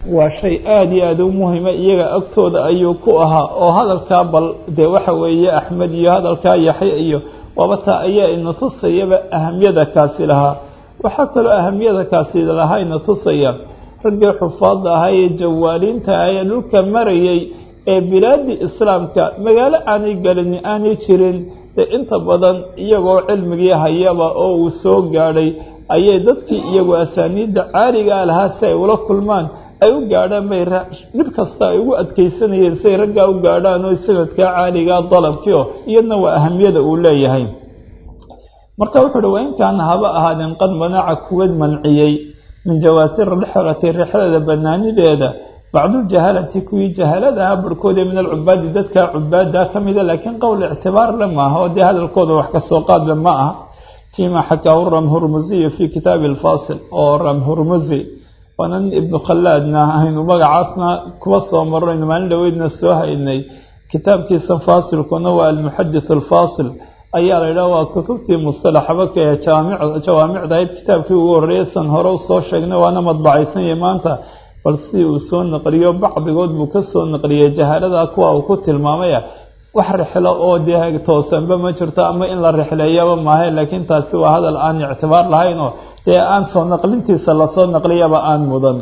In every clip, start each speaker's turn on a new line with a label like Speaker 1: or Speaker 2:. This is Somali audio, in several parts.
Speaker 1: waa shay aada iyo aada u muhima iyaga agtooda ayuu ku ahaa oo hadalkaa bal dee waxa weeye axmed iyo hadalkaa yaxya iyo waaba taa ayaa ina tusayaba ahamiyada kaasi lahaa waxaa kaloo ahamiyada kaasi lahaa ina tusaya raggii xufaadda ahaa ee jawaaliinta ah ee dhulka marayay ee bilaadii islaamka magaalo aanay galini aanay jirin dee inta badan iyagoo cilmigii hayaba oo uu soo gaadhay ayay dadkii iyagu asaaniidda caaligaa lahaa si ay ula kulmaan ay u gaadhaan bay dhib kasta ay ugu adkaysanayeen si ay raggaa u gaadhaan oo sanadkaa caaligaa dalabkii oo iyadna waa ahamiyada uu leeyahay marka wuxuu uhi waa inkaana haba ahaadeen qad manaca kuwad manciyey min jawaasir rixlati rixlada banaanideeda bacduljahalati kuwii jahalada aha barhkoodii min alcubaadi dadka cubaada ka mida laakiin qowl ictibaar le maaha oo dee hadalkooda wax kasoo qaadle ma aha fiima xakaahu ramhurmusiyu fii kitaabi alfaasil oo ramhurmusi waana nin ibnu khallaadna aynu magacaasna kuwa soo marayno maalin dhaweydna soo haynay kitaabkiisa faasilkuna waa almuxadith alfaasil ayaa la yidhaha waa kutubtii mustalaxaba ka ee jawaamicda ahayd kitaabkii ugu horreeyay san hore u soo sheegnay waana madbacaysanyay maanta bal si uu soo naqliyo bacdigood buu ka soo naqliyey jahalada kuwa uu ku tilmaamaya wax rixlo oo dee toosanba ma jirto ama in la rixleeyaba maahay laakiin taasi waa hadal aan ictibaar lahayn oo dee aan soo naqlintiisa lasoo naqliyaba aan mudan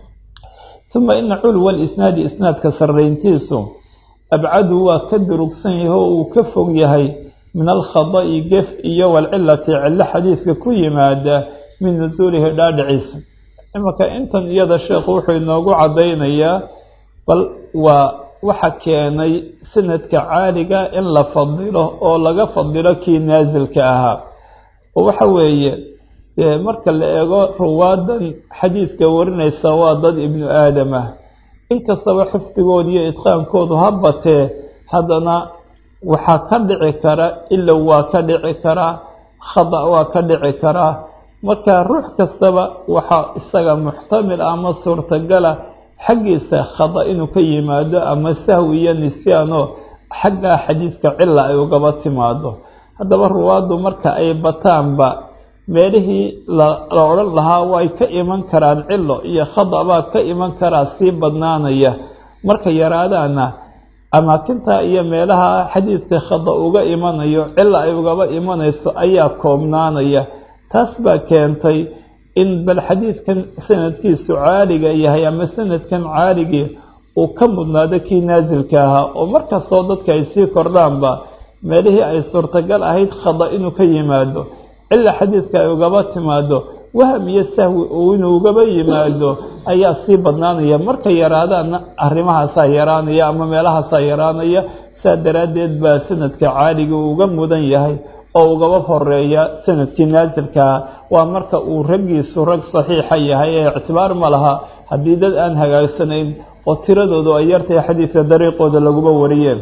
Speaker 1: uma ina culwa lisnaadi isnaadka sarrayntiisu abcadu waa ka durugsan yahay oo uu ka fog yahay min alkhada'i gef iyo walcilati cillo xadiidka ku yimaada min nusuulihi dhaadhiciisa imanka intan iyada sheekhu wuxuu inoogu caddaynayaa bal waa waxa keenay sanadka caaliga in la fadilo oo laga fadilo kii naasilka ahaa oo waxa weeye marka la eego ruwaadan xadiidka warinaysa waa dad ibnu aadam ah inkastaba xifdigooda iyo idqaankoodu ha batee haddana waxaa ka dhici kara ilow waa ka dhici karaa khada waa ka dhici karaa marka ruux kastaba waxaa isaga muxtamil ama suurtagala xaggiisa khada inuu ka yimaado ama sahwi iyo nisyaano xaggaa xadiidka cila ay ugaba timaado haddaba ruwaaddu marka ay bataanba meelihii la odhan lahaa way ka iman karaan cilo iyo khada baa ka iman karaa sii badnaanaya marka yaraadaana amaakinta iyo meelaha xadiidka khada uga imanayo cila ay ugaba imanayso ayaa koobnaanaya taas baa keentay in bal xadiidkan sanadkiisu caaliga yahay ama sanadkan caaligii uu ka mudnaado kii naasilka ahaa oo markastoo dadka ay sii kordhaanba meelihii ay suurtagal ahayd khada inuu ka yimaado cila xadiidka ay ugaba timaado waham iyo sahwi uu inuu ugaba yimaado ayaa sii badnaanaya marka yaraadaana arrimahaasaa yaraanaya ama meelahaasaa yaraanaya saa daraaddeed baa sanadka caaliga uu uga mudan yahay oo ugaba horeeya sanadkii naasilkaa waa marka uu raggiisu rag saxiixa yahay ee ictibaar ma laha haddii dad aan hagaagsanayn oo tiradoodu ay yartahay xadiidka dariiqooda laguba wariyeen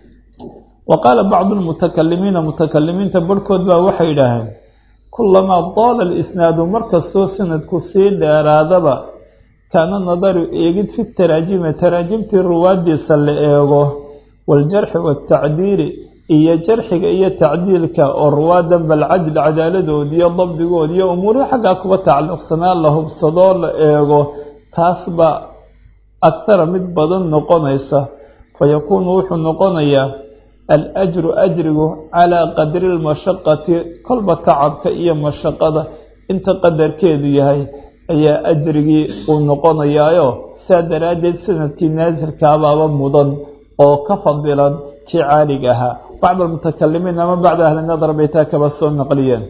Speaker 1: wa qaala bacdu lmutakalimiina mutakalimiinta barhkood baa waxay yidhaaheen kulamaa daala alisnaadu markastoo sanadku sii dheeraadaba kaana nadaru eegid fi taraajimi taraajimtii ruwaadiisa la eego waaljarxi waatacdiili iyo jarxiga iyo tacdiilka oo ruwaadan balcadl cadaaladood iyo dabdigood iyo umuurihii xaggaa kuba tacalluqsanaa la hubsadoo la eego taas baa akhara mid badan noqonaysa fa yakuunu wuxuu noqonayaa alajru ajrigu calaa qadri lmashaqati kolba tacabka iyo mashaqada inta qadarkeedu yahay ayaa ajrigii uu noqonayaayo saa daraaddeed sanadkii naasilkaabaaba mudan oo ka fadilan kii caaliga ahaa bacd almutakalimiin ama bacda ahli nadar bay taa kaba soo naqliyeen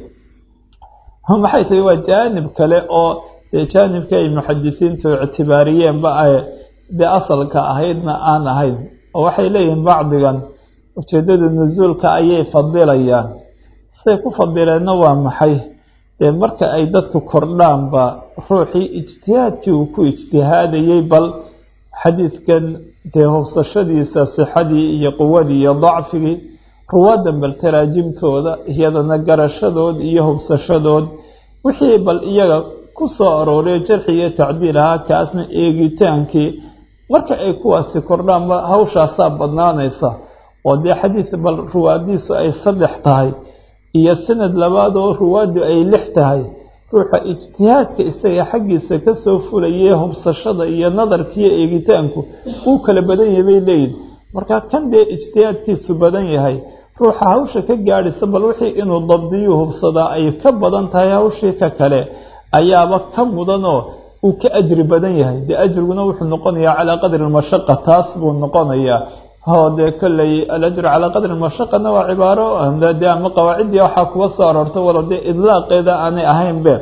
Speaker 1: maxay tahay waa jaanib kale oo dee jaanibka ay muxadisiintu ictibaariyeenba ay dee asalka ahaydna aan ahayn oo waxay leeyihiin bacdigan ujeeddada nusuulka ayay fadilayaan siday ku fadileenna waa maxay dee marka ay dadku kordhaanba ruuxii ijtihaadkii uu ku ijtihaadayey bal xadiidkan dee hubsashadiisa sixadii iyo quwadii iyo dacfigii ruwaadan bal taraajimtooda iyadana garashadood iyo hubsashadood wixii bal iyaga ku soo arooriyo jarxi iyo tacdiil ahaa kaasna eegitaankii marka ay kuwaasi kordhaanba hawshaasaa badnaanaysa oo dee xadiid bal ruwaadiisu ay saddex tahay iyo sanad labaad oo ruwaaddu ay lix tahay ruuxa ijtihaadka isaga xaggiisa kasoo fulayay hubsashada iyo nadarkiiyo eegitaanku uu kala badan yahay bay leeyihin marka kan dee ijtihaadkiisu badan yahay ruuxa hawsha ka gaadhisa bal wixii inuu dabdiyuu hubsadaa ay ka badan tahay hawshii ka kale ayaaba ka mudanoo uu ka ajri badan yahay dee ajriguna wuxuu noqonayaa calaa qadri lmashaqa taas buu noqonayaa hoo dee kolley alajru calaa qadri mashaqana waa cibaaro de ama qawaaciddii waxaa kuga soo aroorta walo dee idlaaqeeda aanay ahaynbe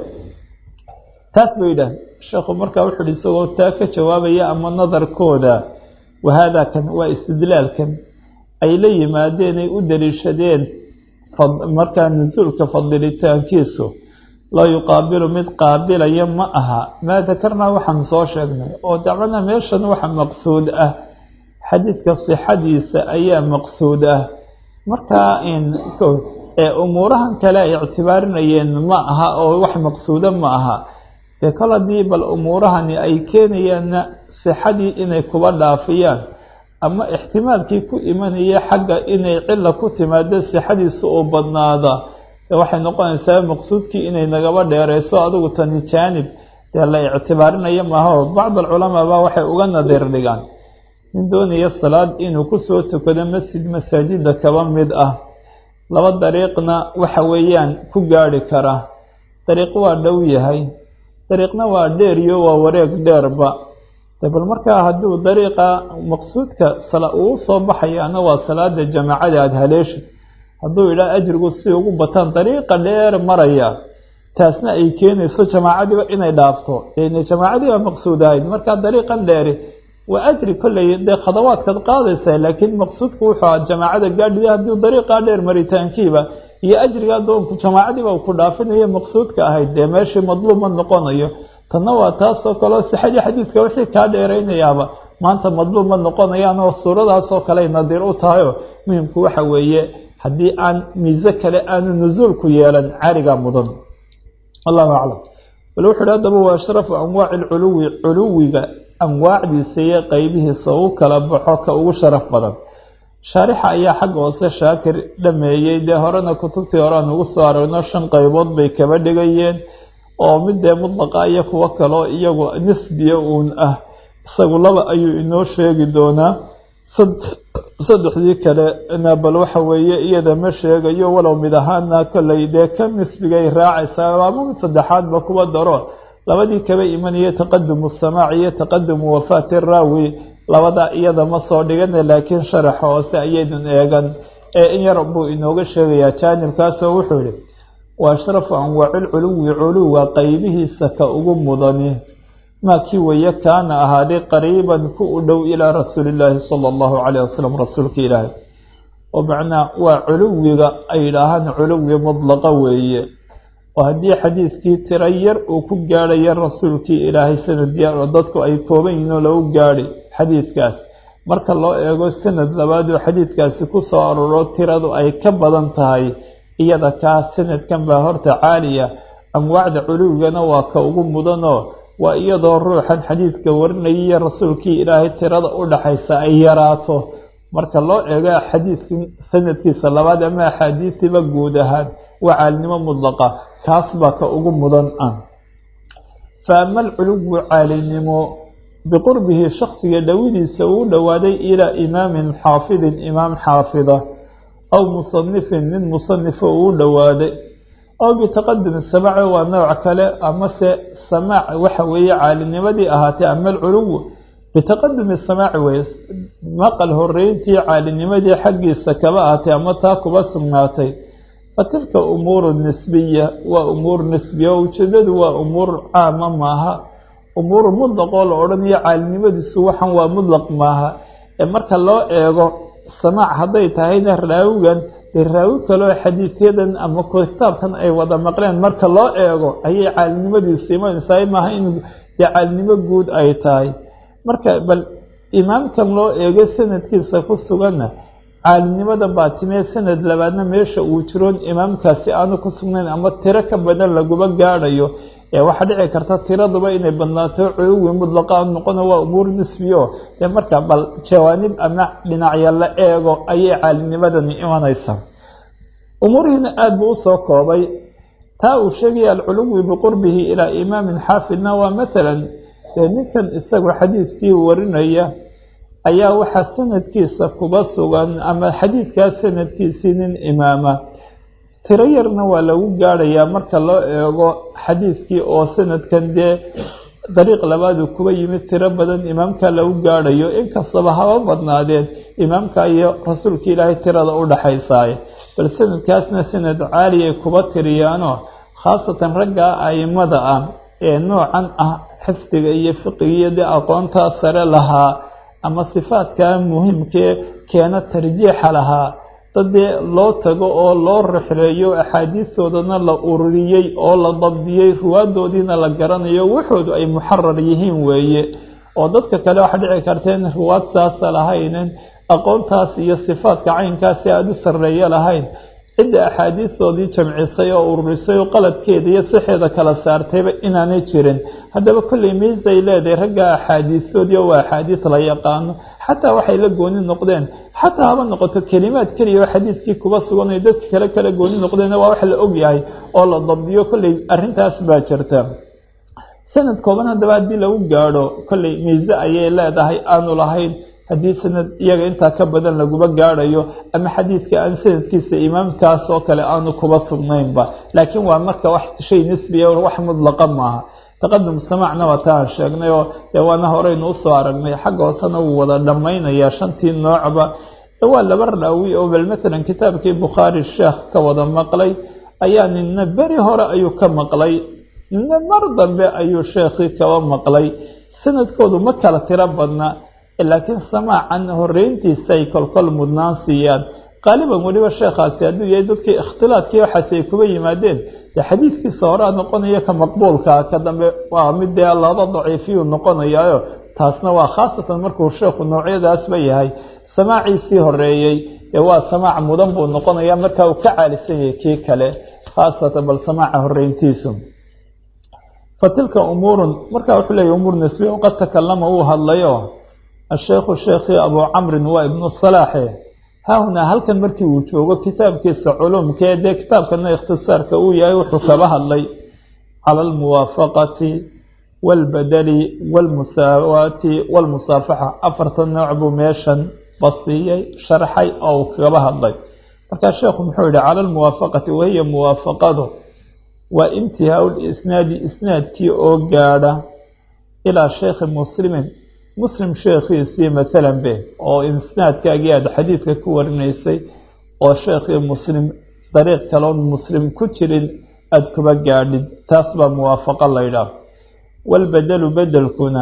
Speaker 1: taas bay yidhaah sheekhu markaa wuxu uhi isagoo taa ka jawaabaya ama nadarkooda wahaada kan waa istidlaalkan ay la yimaadeen ay u daliishadeen markaa nusuulka fadilitaankiisu laa yuqaabilu mid qaabilaya ma aha maa dakarnaa waxaan soo sheegnay oo dacwana meeshan waxa maqsuud ah xadiidka sixadiisa ayaa maqsuud ah markaa ee umuurahan kale ay ictibaarinayeen ma aha oo wax maqsuuda ma aha dee kol haddii bal umuurahani ay keenayaanna sixadii inay kuba dhaafiyaan ama ixtimaalkii ku imanaya xagga inay cila ku timaado sixadiisa oo badnaada waxay noqonaysaa maqsuudkii inay nagaba dheereyso adigu tani jaanib dee la ictibaarinaya maaha oo bacd alculamaa baa waxay uga nadiir dhigaan nin doonaya salaad inuu kusoo tukado masjid masaajida kaba mid ah laba dariiqna waxa weeyaan ku gaadhi kara dariiq waa dhow yahay dariiqna waa dheeriyo waa wareeg dheerba de bal markaa hadduu dariiqa maqsuudka uu soo baxayaana waa salaada jamaacada aada haleeshid hadduu idhaa ajrigu si ugu bataan dariiqa dheer maraya taasna ay keenayso jamaacadiiba inay dhaafto dee jamaacadiiba maqsuud ahayd markaa dariiqan dheeri waa ajri kolley dee khadawaadkaad qaadaysaa laakiin maqsuudku wuxuu aha jamaacada gaadhiya haddii dariiqaa dheer maritaankiiba iyo ajriga adoonku jamaacadiiba uu ku dhaafinayo maqsuudka ahayd dee meeshii madluub ma noqonayo tanna waa taasoo kaleo sixadii xadiidka wixii kaa dheeraynayaaba maanta madluub ma noqonayaan oo suuradaasoo kale nadiir u tahayoo muhimku waxa weeye haddii aan miise kale aanu nusuulku yeelan cariga mudan allahu aclam bal wuxu uhi haddaba waa ashrafu anwaaci lculuwi culuwiga anwaacdiisa iyo qeybihiisa u kala baxo ka ugu sharaf badan shaarixa ayaa xagga hoose shaakir dhameeyey dee horena kutubtii hore aan ugu soo aragno shan qaybood bay kaba dhigayeen oo mid dee mudlaqa iyo kuwo kaleo iyagu nisbiya uun ah isagu laba ayuu inoo sheegi doonaa saddexdii kalena bal waxa weeye iyada ma sheegayo walow mid ahaana kolley dee ka nisbigay raacaysaa ama mid saddexaadba kuwa daro labadii kaba imanaya taqadumu samaac iyo taqadumu wafaati raawi labada iyada ma soo dhigana laakiin sharaxa hoose ayaydun eegan ee in yar buu inooga sheegayaa jaanibkaasoo wuxuu yihi wa ashrafu anwaacilculuwi culuwa qeybihiisa ka ugu mudani maa kii weeye kaana ahaaday qariiban ku u dhow ilaa rasuulillaahi sala allahu calayh wasalam rasuulka ilaahay oo macnaa waa culuwiga ay yidhaahaan culuwi mudlaqa weeye oo haddii xadiidkii tiro yar uu ku gaadhaya rasuulkii ilaahay sanadyaar oo dadku ay kooban yihiin oo lagu gaadhi xadiidkaas marka loo eego sanad labaad oo xadiidkaasi ku soo arooro tiradu ay ka badan tahay iyada kaa sanadkan baa horta caaliya anwaacda culuwigana waa ka ugu mudanoo waa iyadoo ruuxan xadiidka warinayaiyo rasuulkii ilaahay tirada u dhaxaysa ay yaraato marka loo eego xadiidkii sanadkiisa labaad ama axaadiistiiba guud ahaan waa caalinimo mudlaqa kaas baa ka ugu mudan ah fa ama alculuwu caalinimo biqurbihi shaksiga dhowidiisa uu dhowaaday ilaa imaamin xaafidin imaam xaafida aw musanifin nin musanifa uu dhowaaday aw bitaqadumi samaaci waa nooc kale amase samaac waxa weeye caalinimadii ahaatee ama alculuwu bitaqadumi samaaci weye maqal horeyntii caalinimadii xaggiisa kaba ahaatay ama taa kuba sugnaatay fa tilka umuuru nisbiya waa umuur nisbiya oo ujeedadu waa umuur caama maaha umuur mudlaqoo la odhanayo caalinimadiisu waxan waa mudlaq maaha ee marka loo eego samaac hadday tahayna raawigan dee raawi kaleo xadiidyadan ama kitaabkan ay wada maqleen marka loo eego ayay caalinimadiisu imanaysaa maaha in dee caalinimo guud ay tahay marka bal imaamkan loo eego sanadkiisa ku suganna caalinimada baatimee sanad labaadna meesha uu jiroon imaamkaasi aanu ku sugnayn ama tiro ka badan laguba gaadhayo ee waxaa dhici karta tiraduba inay badnaato culuwi mudlaqa noqono waa umuur nisbiyo dee marka bal jawaanib ama dhinacya la eego ayay caalinimadani imanaysaa umuurihiina aada buu usoo koobay taa uu sheegaya alculuwi biqurbihi ilaa imaamin xaafidna waa maalan dee ninkan isagu xadiidkii warinaya ayaa waxaa sanadkiisa kuba sugan ama xadiidkaa sanadkiisii nin imaama tiro yarna waa lagu gaadhayaa marka loo eego xadiidkii oo sanadkan dee dariiq labaadu kuba yimid tiro badan imaamka lagu gaadhayo inkastaba haba badnaadeen imaamka iyo rasuulka ilaahay tirada u dhaxaysaaye bal sanadkaasna sanad caali ay kuba tiriyaanoo khaasatan ragga aimada ah ee noocan ah xifdiga iyo fiqigiyo dee aqoontaa sare lahaa ama sifaadkaa muhiimkee keena tarjiixa lahaa dadee loo tago oo loo rixreeyo axaadiistoodana la ururiyey oo la dabdiyey ruwaadoodiina la garanayo waxoodu ay muxarar yihiin weeye oo dadka kale waxaa dhici karta in ruwaad saasa lahaynin aqoontaas iyo sifaadka caynkaasi aada u sarreeyo lahayn cidda axaadiistoodii jamcisay oo ururisay oo qaladkeeda iyo sixeeda kala saartayba inaanay jirin haddaba kolley miisay leedahay ragga axaadiistoodii waa axaadiis la yaqaano xataa waxay la gooni noqdeen xataa haba noqoto kelimaad keliya oo xadiidkii kuba sugan ay dadka kale kala gooni noqdeen waa wax la ogyahay oo la dabdiyo kolley arrintaas baa jirta sanad kooban haddaba haddii lagu gaadho kolley miise ayay leedahay aanu lahayn haddii sanad iyaga intaa ka badan laguba gaadhayo ama xadiidka aan sanadkiisa imaamkaas oo kale aanu kuba sugnaynba laakiin waa marka wax shay nisbiya wax mudlaqa maaha taqadum samacna waa taa aan sheegnay oo dee waana horeynu usoo aragnay xagga hoosena wuu wada dhammaynayaa shantii noocba waa laba raawi oo bal matalan kitaabkii bukhaari sheekh ka wada maqlay ayaa nina beri hore ayuu ka maqlay nina mar dambe ayuu sheekhii kaba maqlay sanadkoodu ma kala tiro badna laakiin samaacan horeyntiisa ay kolkol mudnaan siiyaan qaaliban weliba sheekhaasi hadduu yahay dadkii ikhtilaadkii waxaasi ay kuba yimaadeen dee xadiidkiisa horea noqonaya ka maqbuulkaa ka dambe waa mid dee laba daciifiyuu noqonayaayo taasna waa khaasatan markuu sheekhu noocyadaasba yahay samaaciisii horeeyey dee waa samaac mudan buu noqonaya markaa uu ka caalisan yahay kii kale khaasatan bal samaaca horeyntiisu fa tilka umuurun markaa wuxuu leeyahy umuur nisbiya waqad takalama uu hadlayo asheekhu sheekhii abuu camrin waa ibnu salaaxe haahunaa halkan markii uu joogo kitaabkiisa culumkee dee kitaabkana ikhtisaarka uu yahay wuxuu kaba hadlay cala almuwaafaqati waalbadali waalmusaawaati waalmusaafaxa afarta nooc buu meeshan bastiyey sharxay oo uu kaba hadlay markaa sheekhu muxuu yihi cala almuwaafaqati wahiya muwaafaqadu waa intihaau lisnaadi isnaadkii oo gaadha ilaa sheekhi muslimin muslim sheekhiisii maalan be oo isnaadkaagii aada xadiidka ku warinaysay oo sheekhii muslim dariiq kaloon muslim ku jirin aada kuba gaadhid taas baa muwaafaqo laydhaah walbedelu bedelkuna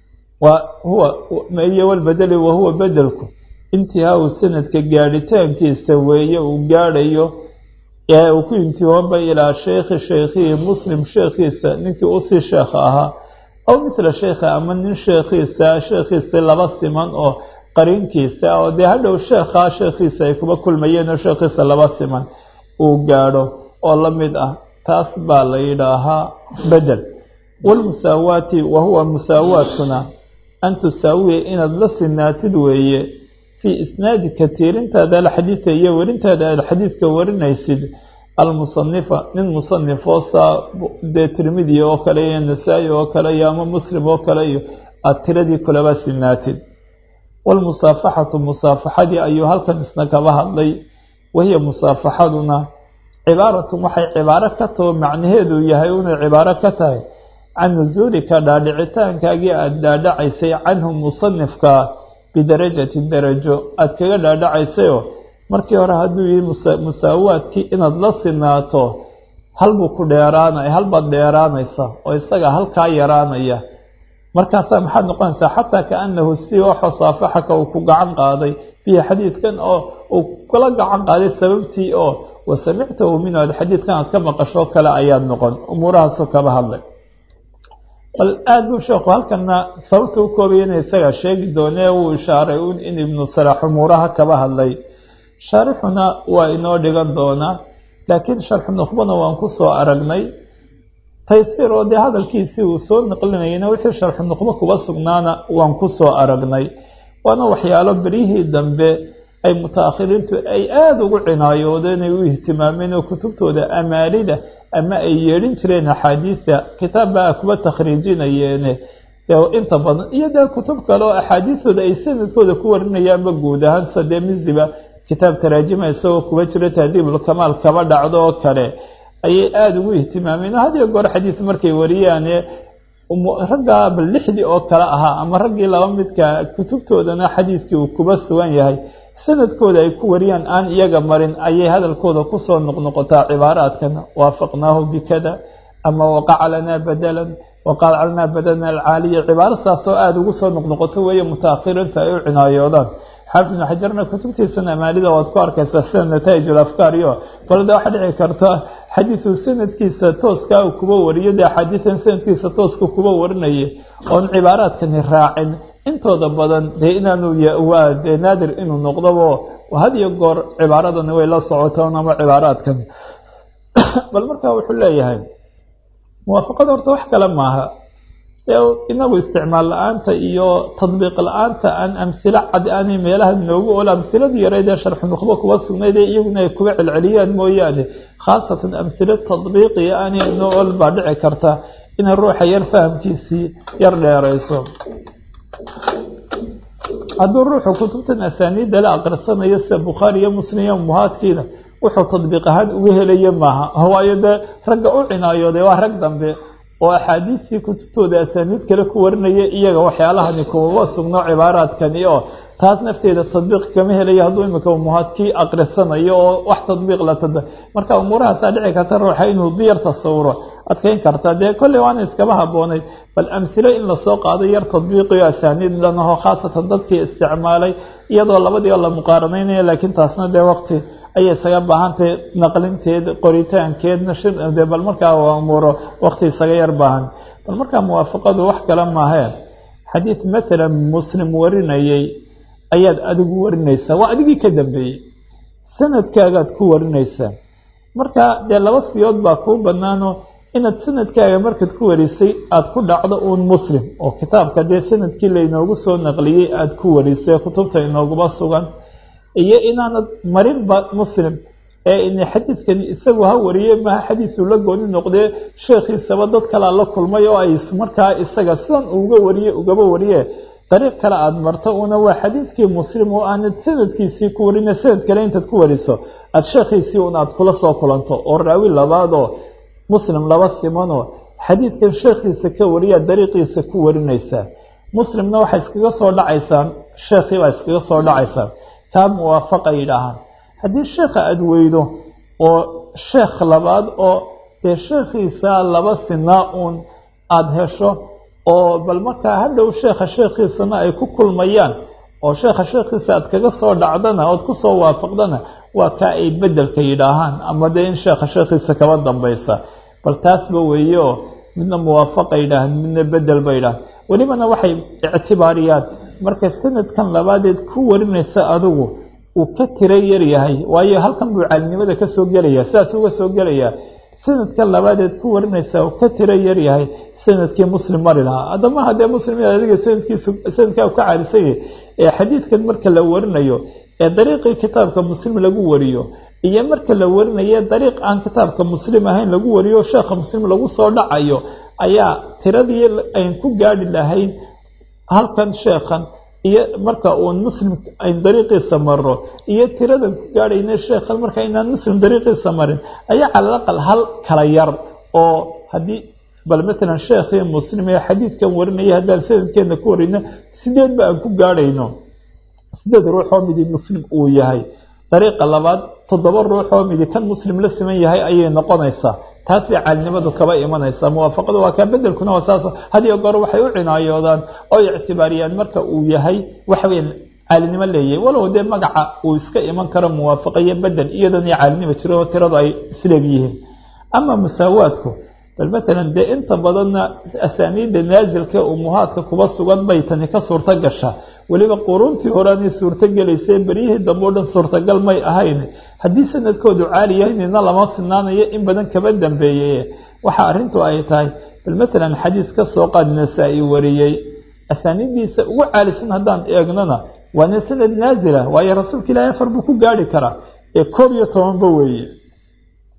Speaker 1: waa huwa iyo walbedeli wahuwa bedelku intihaau sanadka gaadhitaankiisa weeye uu gaadhayo ee uu ku intihoonba ilaa sheekhi sheekhihii muslim sheekhiisa ninkii usii sheekha ahaa aw mithla sheekha ama nin sheekhiisa sheekhiisa laba siman oo qariinkiisa oo dee hadhow sheekhaa sheekhiisa ay kuba kulmayeen oo sheekhiisa laba siman uu gaadho oo la mid ah taas baa la yidhaahaa bedel waalmusaawaati wa huwa musaawaadkuna an tusaawiya inaad la sinaatid weeye fii isnaadika tiirintaada alxadiida iyo werintaada aad xadiidka warinaysid almusanifa nin musanifoo saa dee tirmidi oo kale iyo nasaa-i oo kale iyo ama muslim oo kale iyo aada tiradii kulaba sinaatid waalmusaafaxatu musaafaxadii ayuu halkan isna kaba hadlay wahiya musaafaxaduna cibaaratun waxay cibaaro ka taho macnaheedu yahay inay cibaaro ka tahay can nusuulika dhaadhicitaankaagii aada dhaadhacaysay canhu musanifka bidarajati darajo aada kaga dhaadhacaysayoo markii hore hadduu yihi musaawaadkii inaad la sinaato halbuu ku dheeraanaya halbaad dheeraanaysa oo isaga halkaa yaraanaya markaasaa maxaad noqonaysaa xataa kaanahu si waxoo saafaxaka uu ku gacan qaaday bihi xadiidkan oo uu kula gacan qaaday sababtii oo wa samictahu minhu aad xadiidkan aad ka maqashoo kale ayaad noqon umuurahaasoo kaba hadlay bal aada buu sheekhu halkana sababta u koobayana isaga sheegi doonee wuu ishaaray un in ibnu salaax umuuraha kaba hadlay shaarixuna waa inoo dhigan doonaa laakiin sharxu nukhbana waan ku soo aragnay taysiir oo dee hadalkiisii uu soo naqlinayana wixii sharxu nukhbo kuba sugnaana waan ku soo aragnay waana waxyaalo beryihii dambe ay mutaakhiriintu ay aada ugu cinaayoodeen ay u ihtimaameen oo kutubtooda amaalida ama ay yeedhin jireen axaadiida kitaab baa kuba takhriijinayeene inta badan iyo dee kutub kale oo axaadiistooda ay sanadkooda ku warinayaanba guud ahaan sadee misiba kitaab taraajima isagoo kuba jira tahdiibulkamaal kaba dhacdo oo kale ayay aada ugu ihtimaameen had iyo goor xadiid markay wariyaane raggaa bal lixdii oo kale ahaa ama raggii laba midka kutubtoodana xadiidkii uu kuba sugan yahay sanadkooda ay ku wariyaan aan iyaga marin ayay hadalkooda kusoo noqnoqotaa cibaaraadkan waafaqnaahu bikada ama waqaca lanaa badalan waqaca lanaa badalan alcaaliya cibaaro saasoo aada ugu soo noqnoqoto weeye mutaakhiriinta ay u cinaayoodaan xaafid ibnu xajarna kutubtiisana amaalida waad ku arkaysaa sida nataa'ij ulafkaar iyo balde waxaa dhici karta xadiidu sanadkiisa tooskaa uu kuba wariyo dee axaadiidan sanadkiisa tooska kuba warinaya oon cibaaraadkani raacin intooda badan dee inaanu waa dee naadir inuu noqdobo had iyo goor cibaaradani way la socotaan ama cibaaraadkan bal markaa wuxuu leeyahay muwaafaqada horta wax kale maaha inagu isticmaal la-aanta iyo tadbiiq la-aanta aan amhilo cad aanay meelaha noogu ol amhiladii yareyd ee sharxu nukhbo kuba sugnayd ee iyaguna ay kuba celceliyaan mooyaane khaasatan amhilo tadbiiqiya aanay noo ol baa dhici karta inay ruuxa yar fahamkiisii yar dheerayso hadduu ruuxu kutubtan asaaniidda la aqrisanayo sida bukhaari iyo muslim iyo muhaadkiina wuxuu tadbiiq ahaan uga helaya maaha waayo dee ragga u cinaayooday waa rag dambe oo axaadiistii kutubtooda asaaniid kale ku warinaya iyaga waxyaalahani kumaba sugno cibaaraadkani oo taas nafteeda tadbiiq kama helayo hadduu imika muhaadkii aqrisanayo oo wax tadbiiq la tada marka umuurahaasaa dhici karta ruuxa inuu diyar tasawuro adkeyn karta dee kolley waana iskaba habboonayd bal amhilo in lasoo qaado yar tadbiiqiyo asaaniid lanaho khaasatan dadkii isticmaalay iyadoo labadiioo la muqaaranaynaya laakiin taasna dee waqti ayay isaga baahantahay naqlinteed qoritaankeed nashirde bal markaa waa umuuro waqti isaga yar baahan bal markaa muwaafaqadu wax kale maahee xadiid maalan muslim warinayay ayaad adigu warinaysaa waa adigii ka dambeeyey sanadkaagaad ku warinaysaa marka dee laba siyood baa kuu banaano inaad sanadkaaga markaad ku warisay aada ku dhacdo uun muslim oo kitaabka dee sanadkii laynoogu soo naqliyey aada ku warisay kutubta inooguba sugan iyo inaanad marinba muslim ee in xadiidkani isagu ha wariye maha xadiisu la gooni noqdee sheekhiisaba dad kalea la kulmay oo ay markaa isaga sidan uga wariye ugaba wariye dariiq kale aada marto una waa xadiidkii muslim oo aanad sanadkiisii ku warine sanad kale intaad ku wariso aada sheekhiisii un aad kula soo kulanto oo raawi labaadoo muslim laba simanoo xadiidkan sheekhiisa ka wariyaa dariiqiisa ku warinaysaa muslimna waxay iskaga soo dhacaysaan sheekhii baa iskaga soo dhacaysaan kaa muwaafaqa yidhaahaan haddii sheekha aada weydo oo sheekh labaad oo dee sheekhiisa laba sinaa uun aada hesho oo bal markaa hadhow sheekha sheekhiisana ay ku kulmayaan oo sheekha sheekhiisa aad kaga soo dhacdana ood kusoo waafaqdana waa kaa ay bedelka yidhaahaan ama dee in sheekha sheekhiisa kaba dambaysa bal taasba weeye oo midna muwaafaqa yidhaahaan midna bedel ba yidhahan welibana waxay ictibaariyaan marka sanadkan labaadeed ku warinaysa adigu uu ka tira yar yahay waayo halkan buu caalinimada ka soo gelaya sidaas uga soo gelayaa sanadkan labaadeed ku warinaysa uu ka tira yar yahay sanadkii muslim mari lahaa haddama haddee muslim adiga sanadkiisu sanadkaa ka caalisan yahay ee xadiidkan marka la warinayo ee dariiqii kitaabka muslim lagu wariyo iyo marka la warinayo dariiq aan kitaabka muslim ahayn lagu wariyo sheekha muslim lagu soo dhacayo ayaa tiradii ayn ku gaadhi lahayn halkan sheekhan iyo marka uun muslim ayn dariiqiisa maro iyo tiradan ku gaadhayna sheekhan marka inaan muslim dariiqiisa marin ayaa calal aqal hal kala yar oo haddii bal matalan sheekhii muslim ee xadiidkan warinaya haddaan sanadkeena ku warino sideed ba aan ku gaadhayno sideed ruux oo midi muslim uu yahay dariiqa labaad toddoba ruux oo midi kan muslim la siman yahay ayay noqonaysaa taas bay caalinimadu kaba imanaysaa muwaafaqadu waa kaa bedelkuna waa saas hadiyo goor waxay u cinaayoodaan oo ictibaariyaan marka uu yahay waxaweyan caalinimo leeyahay walow dee magaca uu iska iman karo muwaafaqa iyo bedel iyadoon iyo caalinimo jiro oo tiradu ay isleeg yihiin ama musaawaadku bal matalan dee inta badanna asaaniidda naasilka umuhaadka kuba sugan bay tani ka suurto gashaa weliba quruuntii horeanay suurto gelaysay beryihii dambe o dhan suurtagal may ahayn haddii sanadkoodu caali yahay nina lama sinaanayo in badan kaba dambeeyey waxa arrintu ay tahay bal matalan xadiis ka soo qaad nasaa-i wariyey asaaniiddiisa ugu caalisan haddaan eegnona waana sanad naasila waayo rasuulka ilaahay afar buu ku gaarhi karaa ee koob iyo tobanba weeye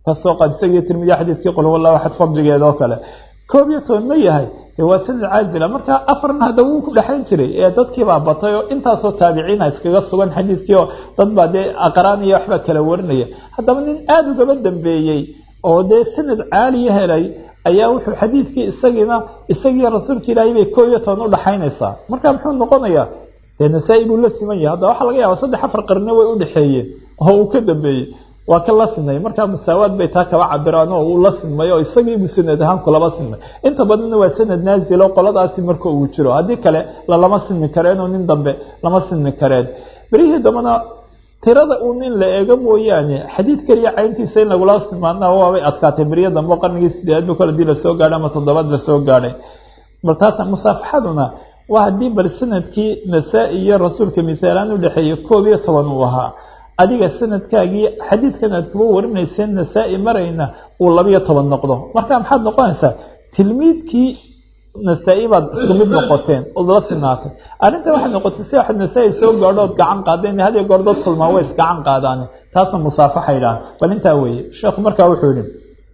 Speaker 1: kasoo qaad isagii tirmidi xadiidkii qul huwa allahu axad fadligeeda oo kale koob iyo toban ma yahay dee waa sanad caazila marka afarna hadda wuu ku dhexayn jiray ee dadkiibaa batay oo intaasoo taabiciina iskaga sugan xadiidkii oo dad baa dee aqraan iyo waxbaa kala warinaya haddaba nin aada ugaba dambeeyey oo dee sanad caaliya helay ayaa wuxuu xadiidkii isagiina isagii rasuulka ilaahay bay koob iyo toban udhaxaynaysaa marka muxuu noqonayaa dee nasaa-i buu la siman yahay haddaba waxaa laga yaaba saddex afar qarni way udhexeeyeen oo uu ka dambeeyey waa ka la sinay markaa musaawaad bay taa kaba cabiraan oo uu la sinmay oo isagiibuu sanad ahaan kulaba sinmay inta badanna waa sanad naazilo qoladaasi marka uu jiro haddii kale lalama sinmi kareen oo nin dambe lama sinmi kareen berihii dambena tirada uu nin la eego mooyaane xadiid keliya cayntiisa in lagula simaana waabay adkaatay beriyo dambe oo qarnigii sideedaad bu kale hadii lasoo gaadhay ama toddobaad lasoo gaadhay bal taas musaafaxaduna waa haddii bal sanadkii nasaa-i iyo rasuulka misaalaan udhexeeya koob iyo toban uu ahaa adiga sanadkaagii xadiidkan aad kuba warinayseen nasaa-i marayna uu labiyo toban noqdo marka maxaad noqonaysaa tilmiidkii nasaa-i baad isku mid noqoteen ood la sinaatay arrinta waxay noqotay si waxaad nasaa-i soo gaadho ood gacan qaadeen hadiyo goor dad kulmaa way isgacan qaadaan taasna musaafaxa yidhaha bal intaa weeye sheekhu markaa wuxuu yihi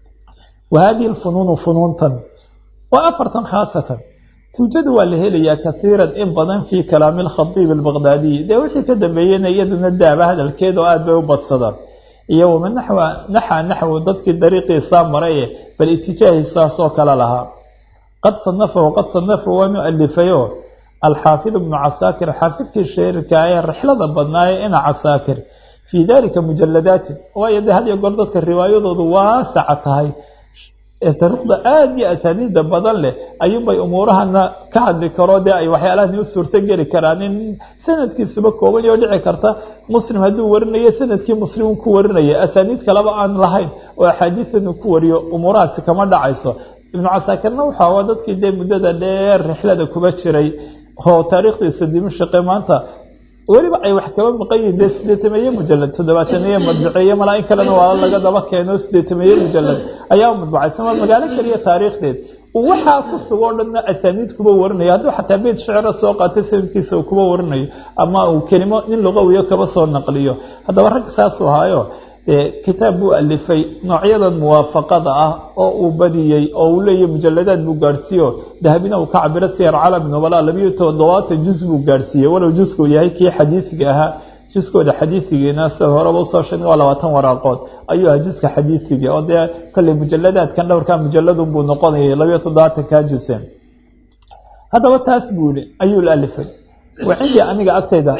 Speaker 1: wa hadihi lfunuunu funuuntan waa afartan khaasatan tuujada waa la helayaa kaiiran in badan fii kalaami alkhadiib albaqdaadiyi dee wixii ka dambeeyeyna iyaduna daaba hadalkeeda oo aada bay u badsadaan iyo wama naxwa naxa naxwu dadkii dariiqiisaa maraye bal itijaahisaasoo kale lahaa qad sanafahu qad sanafa waanu alifayo alxaafid ibnu casaakir xaafidkii shairka ee rixlada badnaaye ina casaakir fii dalika mujaladaatin waayo de had iyo goor dadka riwaayadoodu waasaca tahay taariikhda aada iyo asaaniida badan leh ayuunbay umuurahana ka hadli karo dee ay waxyaalahani u suurto geli karaan in sanadkiisuba kooban oo dhici karta muslim hadduu warinayo sanadkii muslim ku warinaya asaaniid kaleba aan lahayn oo axaadiidan uu ku wariyo umuurahaasi kama dhacayso ibnu casaakirna wuxuu waa dadkii dee muddada dheer rixlada kuba jiray oo taariikhdiisa dimashaqe maanta weliba ay wax kaba maqan yihiin dee sideetameeye mujalad toddobaatameeye madbaceeye malaa in kalena waa laga daba keeno sideetameeye mujalad ayaa madbacaysan waa magaalo keliya taariikhdeed waxaa ku sugo o dhanna asaaniid kuba warinayo hadduu xataa beyt shicra soo qaatay sanadkiisa uu kuba warinayo ama uu kelimo nin luqawiyo kaba soo naqliyo haddaba rag saasuu ahaayo kitaab buu alifay noocyadan muwaafaqada ah oo uu badiyey oo uu leeyahy mujaladaad buu gaadhsiiyo dahabina uu ka cabiro siyar calami nobala labiyo toddobaatan juz buu gaadhsiiyey walow juskuu yahay kii xadiisiga ahaa juskooda xadiisigiina sida horeba usoo sheegay waa labaatan waraaqood ayuu ahaa juska xadiisiga oo dee kolley mujaladaadkan dhowrkaa mujaladun buu noqonayay labiyo toddobaatankaa juse haddaba taas buu yihi ayuu la alifay wa cindii aniga agtayda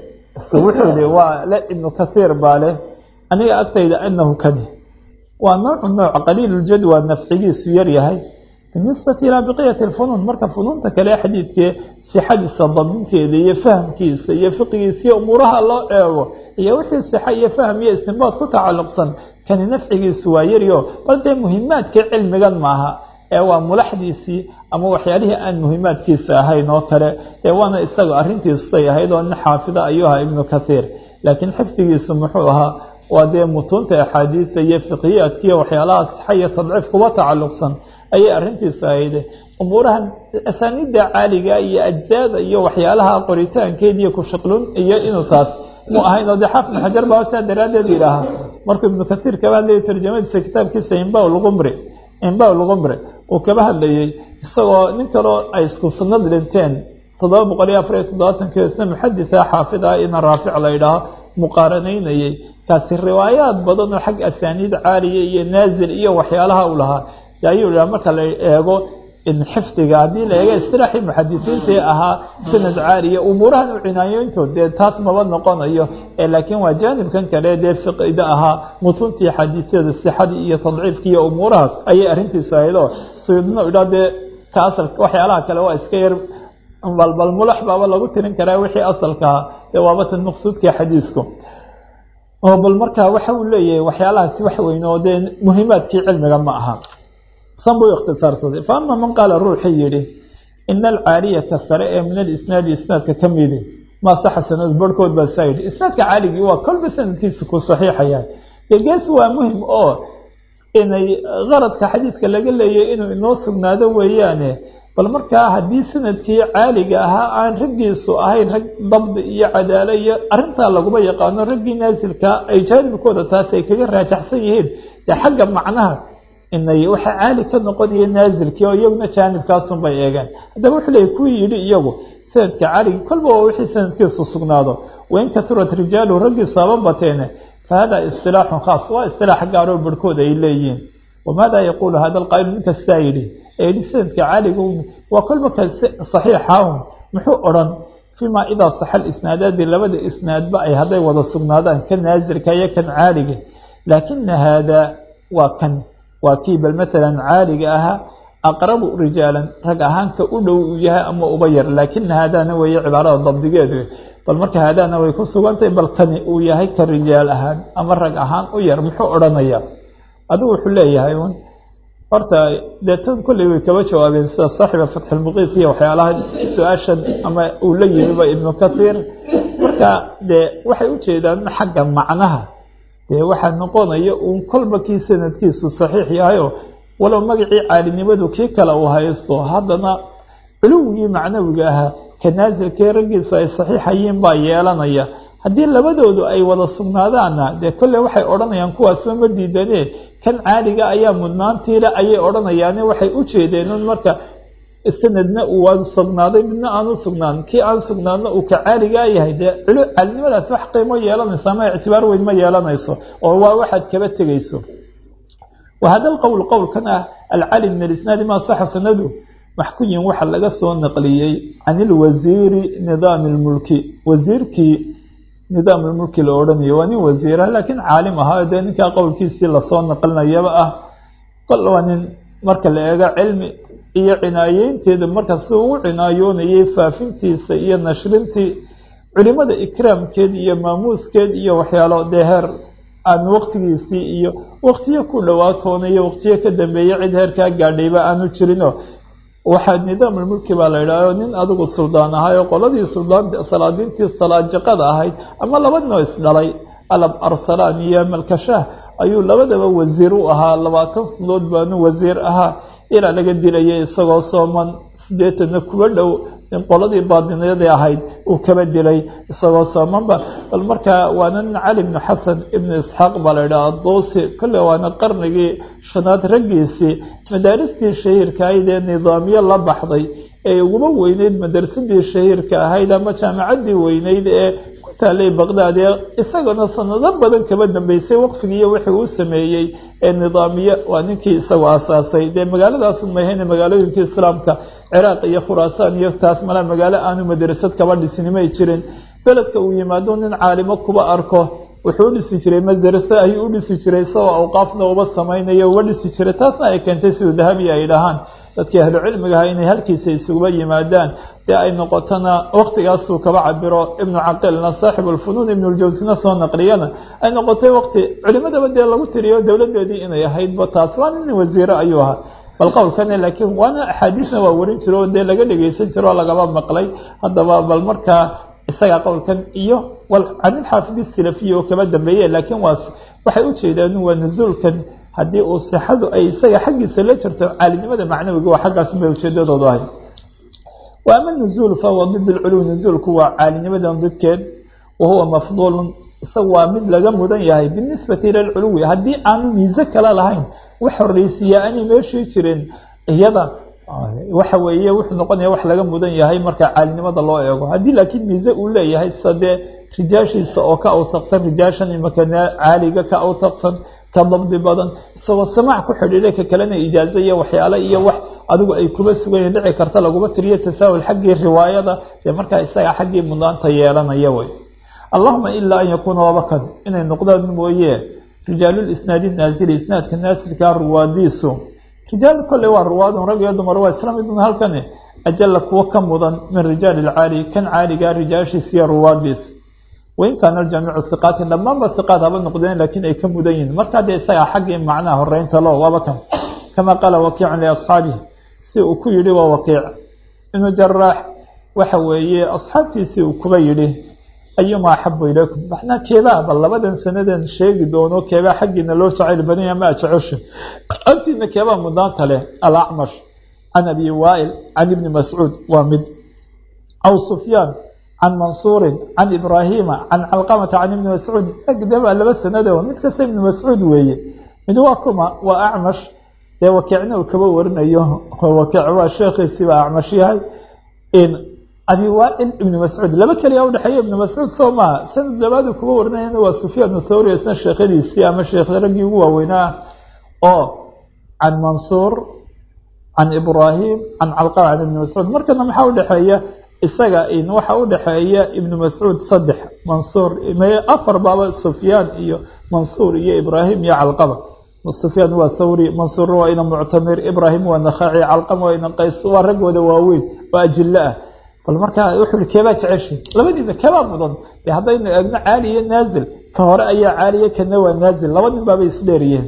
Speaker 1: wuxuu yihi waa le ibnu kathiir baa leh aniga agtayda anahu kani waa noocu nooc qaliiluljadwa nafcigiisu yar yahay binisbati ilaa baqiyati lfunuun marka funuunta kale xadiidkee sixadiisa dabinteeda iyo fahamkiisa iyo fiqigiisa iyo umuuraha loo eego iyo wixii sixa iyo faham iyo istinbaad ku tacalluqsan kani nafcigiisu waa yaryo bal dee muhimaadkii cilmigan maaha ee waa mulaxdiisii ama waxyaalihii aan muhimaadkiisa ahayn oo kale ee waana isaga arrintiisay ahayd oo nin xaafida ayuu ahaa ibnu kathiir laakiin xifdigiisu muxuu ahaa waa dee mutuunta axaadiista iyo fiqiyaadkiiyo waxyaalaha sixa iyo tadciif kuba tacalluqsan ayay arrintiisu ahayde umuurahan asaaniidda caaliga iyo ajzaada iyo waxyaalaha qoritaankeed iyo kushiqlun iyo inuu taas mu ahayn oo dee xaafid xajar baa saa daraaddeed yidhaaha markuu ibnu kathiir kaba hadlayay tarjamadiisa kitaabkiisa imba lqumri imba lqumri uu kaba hadlayey isagoo nin kaloo ay isku sanad dhinteen toddoba boqol iyo afar iyo toddobaatankiio isna muxaditha xaafid ah ina raafic la yidhaaho muqaaranaynayey kaasi riwaayaad badan oo xag asaaniid caaliya iyo naazil iyo waxyaalaha u lahaa ayuu dhaha marka la eego xifdiga haddii la eego istilaaxii muxadisiintii ahaa sanad caaliya umuurahan u cinaayoyntood dee taas maba noqonayo laakiin waa jaanibkan kale dee fiqida ahaa mutuntii xadiisyada sixadii iyo tadciifkii iyo umuurahaas ayay arrintiisu ahayd oo suyudna idhaa dee ka asalka waxyaalaha kale waa iska yar balbal mulax baaba lagu tirin karaa wixii asalkaha dee waabatan maqsuudkii xadiisku oo bal markaa waxa uu leeyahay waxyaalahaasi wax weyn oo dee muhimaadkii cilmiga ma aha san buu ikhtisaarsaday fa ama man qaala ruuxii yidhi ina alcaaliyata sare ee min alisnaadi isnaadka ka midi maa saxa sanad barhkood baa saa yidhi isnaadka caaligii waa kolba sanadkiisa ku saxiixayaa gegees waa muhim oo inay qaradka xadiidka laga leeyay inuu inoo sugnaado weeyaane bal markaa haddii sanadkii caaliga ahaa aan raggiisu ahayn rag dabdi iyo cadaalo iyo arrintaa laguma yaqaano raggii naasilkaa ay jaanibkooda taas ay kaga raajaxsan yihiin dee xagga macnaha inay waxa caali ka noqonaya naasilkii oo iyaguna jaanibkaasun bay eegeen haddaba wuxuu leeyay kuwii yidhi iyagu sanadka caligi kolba waa wixii sanadkiisu sugnaado wain kasurat rijaalu raggiisu haba bateene fa hada istilaaxun khaas waa istilaax gaaroo barhkood ay leeyihiin wamaada yaquulu hada alqaa'ilu ninka sidaa yidhi ee yidhi sanadka caliga waa kolba ka saxiixahun muxuu odhan fiima idaa saxa lisnaadaadi labada isnaadba ay hadday wada sugnaadaan kan naasilka iyo kan caaliga laakina haadaa waa kan waa kii bal maalan caaliga ahaa aqrabu rijaalan rag ahaanka u dhow uu yahay ama uba yar laakina haadaana weeye cibaarada dabdigeedu bal marka haadaana way ku sugantahay bal kani uu yahay ka rijaal ahaan ama rag ahaan u yar muxuu odhanaya adigu wuxuu leeyahay un horta dee tan kolley way kaba jawaabeen sida saaxiba fatxilmuqiit iyo waxyaalaha su-aashan ama uu la yimiba ibnu kathiir marka dee waxay u jeedaan xagga macnaha dee waxaa noqonaya uun kolba kii sanadkiisu saxiix yahayo walow magacii caalinimadu kii kale uu haysto haddana culuwigii macnawiga ahaa ka naasilkii raggiisu ay saxiixayiin baa yeelanaya haddii labadoodu ay wada sugnaadaanna dee kolley waxay odhanayaan kuwaasba ma diidane kan caaliga ayaa mudnaantiile ayay odhanayaane waxay u jeedeen un marka sanadna uu waa sugnaaday midna aanu sugnaan kii aan sugnaadna uu ka caaligaa yahay dee caalinimadaas wax qiimo yeelanayso ama ictibaar weyn ma yeelanayso oo waa waxaad kaba tegayso wahada alqowl qowlkan ah alcali min alisnaadi maa saxa sanadu maxkuyin waxa laga soo naqliyey can ilwasiiri nidaami lmulki wasiirkii nidaam lmulki la odhanayo waa nin wasiira laakiin caalim ahaa dee ninkaa qowlkiisii lasoo naqlinayaba ah kol waa nin marka la eego cilmi iyo cinaayeynteeda marka si uu cinaayoonayay faafintiisa iyo nashrintii culimada ikraamkeed iyo maamuuskeed iyo waxyaalo dee heer aan waqtigiisii iyo waqtiyo ku dhawaatoona iyo waqtiyo ka dambeeya cid heerkaa gaadhayba aanu jirino waxaa nidaamulmulki baa la yidhahdo nin adigu suldaan ahay oo qoladii suldaan salaadiintii salaajiqada ahayd ama laba noo isdhalay alab arsalaan iyo malkashaah ayuu labadaba wasiir u ahaa labaatan sanadood baanu wasiir ahaa ilaa laga dilaya isagoo sooman sideetanna kuba dhow in qoladii baadiniyadii ahayd uu kaba dilay isagoo soomanba bal markaa waana nin cali ibnu xasan ibnu isxaaq baa la yidhaha duusi kolle waana qarnigii shanaad raggiisii madaaristii shahiirka ahayd ee nidaamyo la baxday ee uguma weyneyd madarsadii shahiirka ahayd ama jaamacaddii weyneyd ee ku taalay baqdaad ee isagana sanado badan kaba dambeysay waqfigiiyo wixii uu sameeyey ee nidaamiye waa ninkii isagu aasaasay dee magaaladaasu mahayne magaalooyinkii islaamka ciraaq iyo khuraasaan iyo taas mala magaalo aanu madrasad kaba dhisinimay jirin beledka uu yimaado nin caalimo kuba arko wuxuu u dhisi jiray madrase ayuu u dhisi jiray isagoo awqaafna uba samaynayo uga dhisi jiray taasna ay keentay siduu dahabi ay dhahaan dadkii ahlu cilmiga ahaa inay halkiisa isuguba yimaadaan dee ay noqotona waqtigaasuu kaba cabiro ibnu caqilna saaxibu lfunuun ibnuljawsina soo naqliyana ay noqotay waqti culimadaba dee lagu tiriyo dowladeedii inay ahaydba taas waa nin wasiire ayuu ahaa bal qowlkane laakiin waana axaadiisna waa warin jiro oo dee laga dhegeysan jiro oo lagaba maqlay haddaba bal markaa isaga qowlkan iyo canin xaafidi silafiya oo kaba dambeeye laakiin waas waxay u jeedaan waa nusuulkan haddii uu sixadu ay isaga xaggiisa la jirto caalinimada macnawiga waa xaggaas bay ujeedadoodu ahay wa ama nuzuul fahuwa did lculuw nuzuulku waa caalinimadan didkeed wa huwa mafduulun isaga waa mid laga mudan yahay binisbati ila lculuwi haddii aanu miise kale lahayn wax horeysiiya aanay meeshii jirin iyada waxa weeye wuxuu noqonaya wax laga mudan yahay marka caalinimada loo eego haddii laakiin miise uu leeyahay sida dee rijaashiisa oo ka awtaqsan rijaashan imaka caaliga ka awtaqsan ka dabdi badan isagoo samaac ku xidhiidhay ka kalena ijaazo iyo waxyaale iyo wax adigu ay kuba sugayen dhici karta laguma tiriyo tasaahul xaggii riwaayada dee markaa isaga xaggii mudaanta yeelanaya wey allahuma ilaa an yakuuna wabakan inay noqdaan mooye rijaalulisnaadi naasili isnaadka naasilkaa ruwaadiisu rijaal kolley waa ruwaadun rag iyo dumar waa isla midun halkani ajalla kuwo ka mudan min rijaali ilcaali kan caaligaa rijaashiis iyo ruwaadiis wain kaana aljamiicu hiqaatin dhammaanba hiqaat haba noqdeen laakiin ay ka mudan yihiin markaa dee isagaa xaggii macnaha horeynta lo waaba kan kama qaala wakiicun liasxaabihi si uu ku yidhi waa wakiic ibnu jaraax waxa weeye asxaabtiisii uu kuba yidhi ayuma axabu ilaykum maxnaa keebaa bal labadan sanadan sheegi doono keebaa xaggiina loo jacayl badanya ma jecesho agtiina keebaa mudaanta leh alacmash can abi waail can ibni mascuud waa mid aw sufyaan can mansuurin can ibraahiima can calqamata can ibni mascuud agdabaa laba sanado mid kasta ibni mascuud weeye mid waa kuma waa acmash dee wakiicna uu kaba warinayo wakiic waa sheekhiisiiba acmash yahay abi waail ibnu mascuud laba keliya udhexeeya ibnu mascuud soo maaha sanad labaadu kuba warinayana waa sufyaan thawri isna sheekhadiisii ama sheekh raggii ugu waaweynaa oo can mansuur can ibraahim can calqama can ibni mascuud markana maxaa udhexeeya isaga waxa udhexeeya ibnu mascuud saddex mansuur afar baaba sufyaan iyo mansuur iyo ibraahim iyo calqama sufyaan waa thawri mansuurna waa ina muctamir ibraahim waa nakhaci calqama waa ina qays waa raggooda waaweyn waa ajilo ah bal markaa wuxuu keebaa jeceshay labadiina keebaa mudan dee haddaynu eegno caali iyo naazil ka hore ayaa caaliya kana waa naazil laba nin baabay isdheeriyeen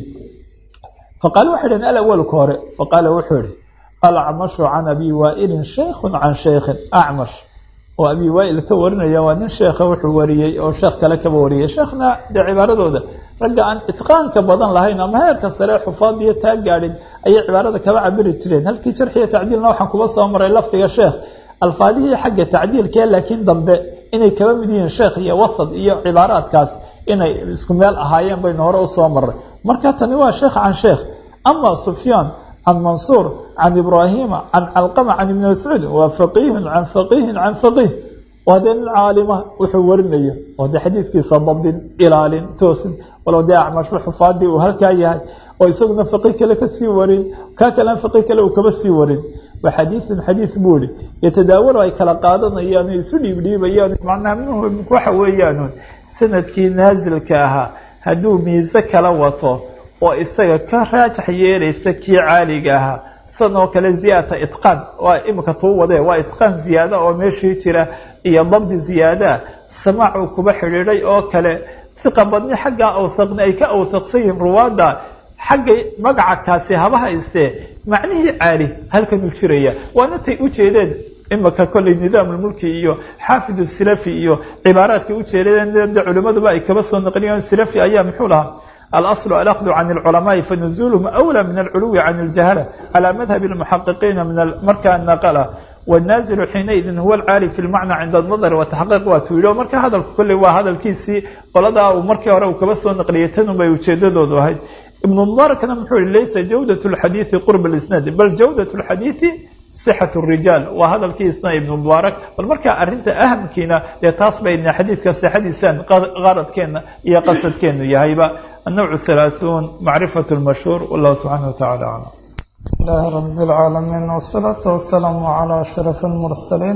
Speaker 1: faqaala waxay dhaheen alawalu ka hore faqaala wuxuu yihi alacmashu can abi waailin shaykhun can shaykhin acmash oo abi waail ka warinaya waa nin sheekha wuxuu wariyey oo sheekh kale kaba wariyay sheekhna dee cibaaradooda ragga aan itqaanka badan lahayn ama heerka sare xufaadiyo taa gaadhin ayay cibaarada kaba cabiri jireen halkii jarxiya tacdiilna waxaan kuba soo maray lafdiga sheekh alfaadihii xagga tacdiilkee laakiin dambe inay kaba mid yihiin sheekh iyo wasad iyo cibaaraadkaas inay isku meel ahaayeen baynu hore usoo maray marka tani waa sheekh can sheekh ama sufyaan can mansuur can ibraahima can calqama can ibni mascuud waa faqiihun can faqiihin can faqiih waa dee nin caalima wuxuu warinayo oo dee xadiidkiisa dabdin ilaalin toosin walow dee acmashu xufaadii uu halkaa yahay oo isaguna faqiih kale kasii warin kaa kalena faqiih kale uu kaba sii warin wa xadiiثun xadiiث buu ihi yatadaawalu ay kala qaadanayaan o isu dhiibdhiibayaan macnaha muhim waxa weeyaan sanadkii naasilka ahaa hadduu miise kala wato oo isaga ka raajax yeelaysa kii caaliga ahaa san oo kale ziyaadata itqaan waa imika tuu wadee waa itqaan ziyaada oo meeshii jira iyo dabdi ziyaadaa samaac uu kuba xidhiidhay oo kale hiqa badni xaggaa awsaqni ay ka awsaqsan yihiin ruwaadda xaggay magaca kaasi haba haystee macnihii caali halkanuu jiraya waana tay ujeedeen imika kolley nidaamulmulki iyo xaafid silafi iyo cibaaraadkay ujeedeen de culimaduba ay kaba soo naqliyeen silafi ayaa muxuu lahaa alaslu alakdu can alculamaai fanuzuluhum awlaa min alculuwi can aljahala calaa madhabi lmuxaqiqiina min markaa naqala wannaazilu xiinaidin huwa alcaali fi lmacna cinda nadari wataxqiiq waa tuu yidhi marka hadalku kolley waa hadalkiisii qoladaa uu markii hore uu kaba soo naqliyay tanunbay ujeedadoodu ahayd ibn mubarakna muxuu yihi laysa jawdat اlxadiiثi qurb اlisnaad bal jawdat اlxadiiثi sixat الrijaal waa hadalkiisna ibn mubaarak bal markaa arinta ahamkiina dee taas bayna xadiidka sixadiisaan qaradkeena iyo qasadkeenu yahayba النوع الثلاثون معرفة المشهور والله سبحانه وتعالى أعلم
Speaker 2: الله رب العالمين والصلاة والسلام على أشرف المرسلين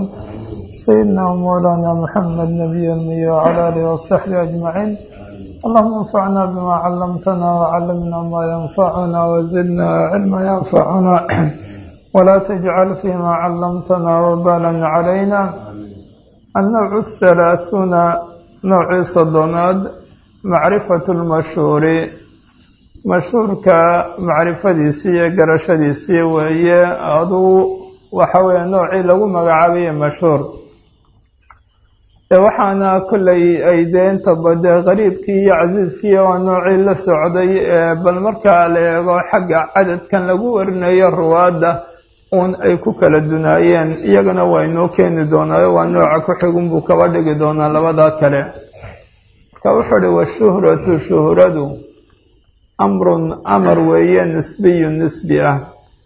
Speaker 2: سيدنا ومولانا محمد نبي المي وعلى آله وصحبه أجمعين اللهم انفعنا بما علمتنا وعلمنا ما ينفعنا وزدنا علما ينفعنا ولا تجعل فيما علمتنا وبالا علينا النوع الثلاثون نوع صدناد معرفة المشهور مشهورka macrifadiisii iyo garashadiisii weeye aduu waxa weeye noocii lagu magacaabaye mashhuur waxaana kolley ay dee intaba dee qariibkii iyo casiiskii waa noocii la socday bal markaa la eego xagga cadadkan lagu warinayo ruwaadda uun ay ku kala dunaayeen iyagana waa inoo keeni doonaayo waa nooca ku xigun buu kaba dhigi doonaa labadaa kale marka wuxuu uhi washuhratu shuhradu amrun amar weeye nisbiyu nisbi ah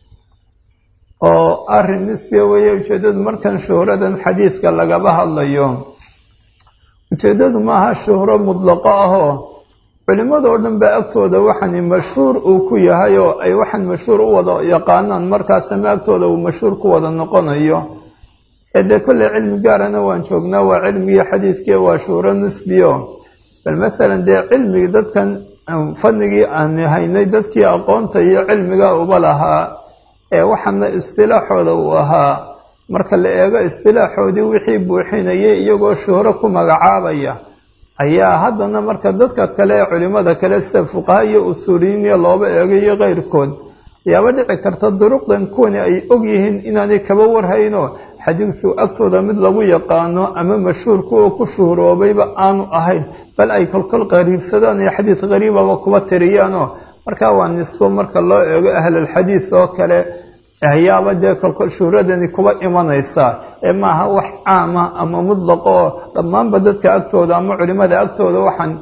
Speaker 2: oo arrin nisbiya weeye ujeeddadu markan shuhradan xadiidka lagaba hadlayo ujeeddadu maaha shuhro mudlaqo ahoo culimmadoo dhan ba agtooda waxani mashhuur uu ku yahay oo ay waxan mashhuur u wada yaqaanaan markaasama agtooda uu mashhuur ku wada noqonayo ee dee kolley cilmi gaarana waan joognaa waa cilmigii xadiidkii waa shuhro nisbiyo bal masalan dee cilmigi dadkan fadnigii aan haynay dadkii aqoonta iyo cilmiga uba lahaa ee waxaana istilaaxooda uu ahaa marka la eego istilaaxoodii wixii buuxinayay iyagoo shuhro ku magacaabaya ayaa haddana marka dadka kale ee culimmada kale sida fuqaha iyo usuuliyiiniya looba eego iyo keyrkood ayaaba dhici karta duruqdan kuwani ay og yihiin inaanay kaba warhayno xadiidku agtooda mid lagu yaqaano ama mashhuurku oo ku shuhroobayba aanu ahayn bal ay kolkol qariibsadaan iyo xadiid qariibaba kuba tiriyaanoo markaa waa nisbo marka loo eego ahlalxadiid oo kale ayaaba dee kolkol shuhradani kuba imanaysaa ee maaha wax caama ama mudlaqa oo dhammaanba dadka agtooda ama culimada agtooda waxaan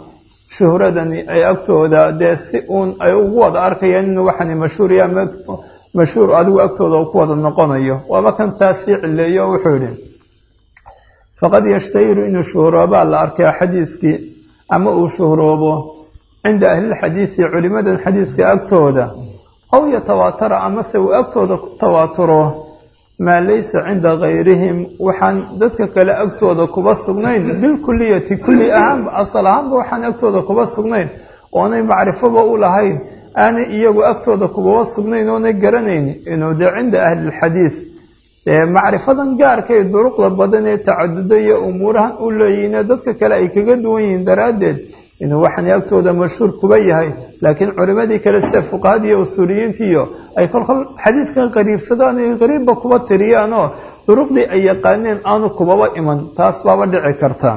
Speaker 2: shuhradani ay agtooda dee si uun ay ugu wada arkayaan inuu waxani mashhuuriya ama mashhuur adigu agtooda uu ku wada noqonayo waaba kan taas sii cileeyo oo wuxuu yihi faqad yashtahiru inuu shuhroobaa la arkaa xadiidkii ama uu shuhroobo cinda ahlilxadiidi culimadan xadiidka agtooda aw yatawaatara amase uu agtooda ku tawaaturo maa laysa cinda gayrihim waxaan dadka kale agtooda kuba sugnayn bilkuliyati kulli ahaanba asal ahaanba waxaan agtooda kuba sugnayn oonay macrifoba u lahayn aanay iyagu agtooda kubaba sugnayn oonay garanayn inuu dee cinda ahlilxadiid dee macrifadan gaarkay duruqda badan ee tacaduda iyo umuurahan u leeyihiine dadka kale ay kaga duwan yihiin daraaddeed inuu waxani agtooda mashhuur kuba yahay laakiin culimadii kale sida fuqahada iyo usuuliyiintiiyo ay kolkol xadiidkan qariibsadaan ay qariibba kuba tiriyaan oo duruqdii ay yaqaaneen aanu kubaba iman taas baaba dhici karta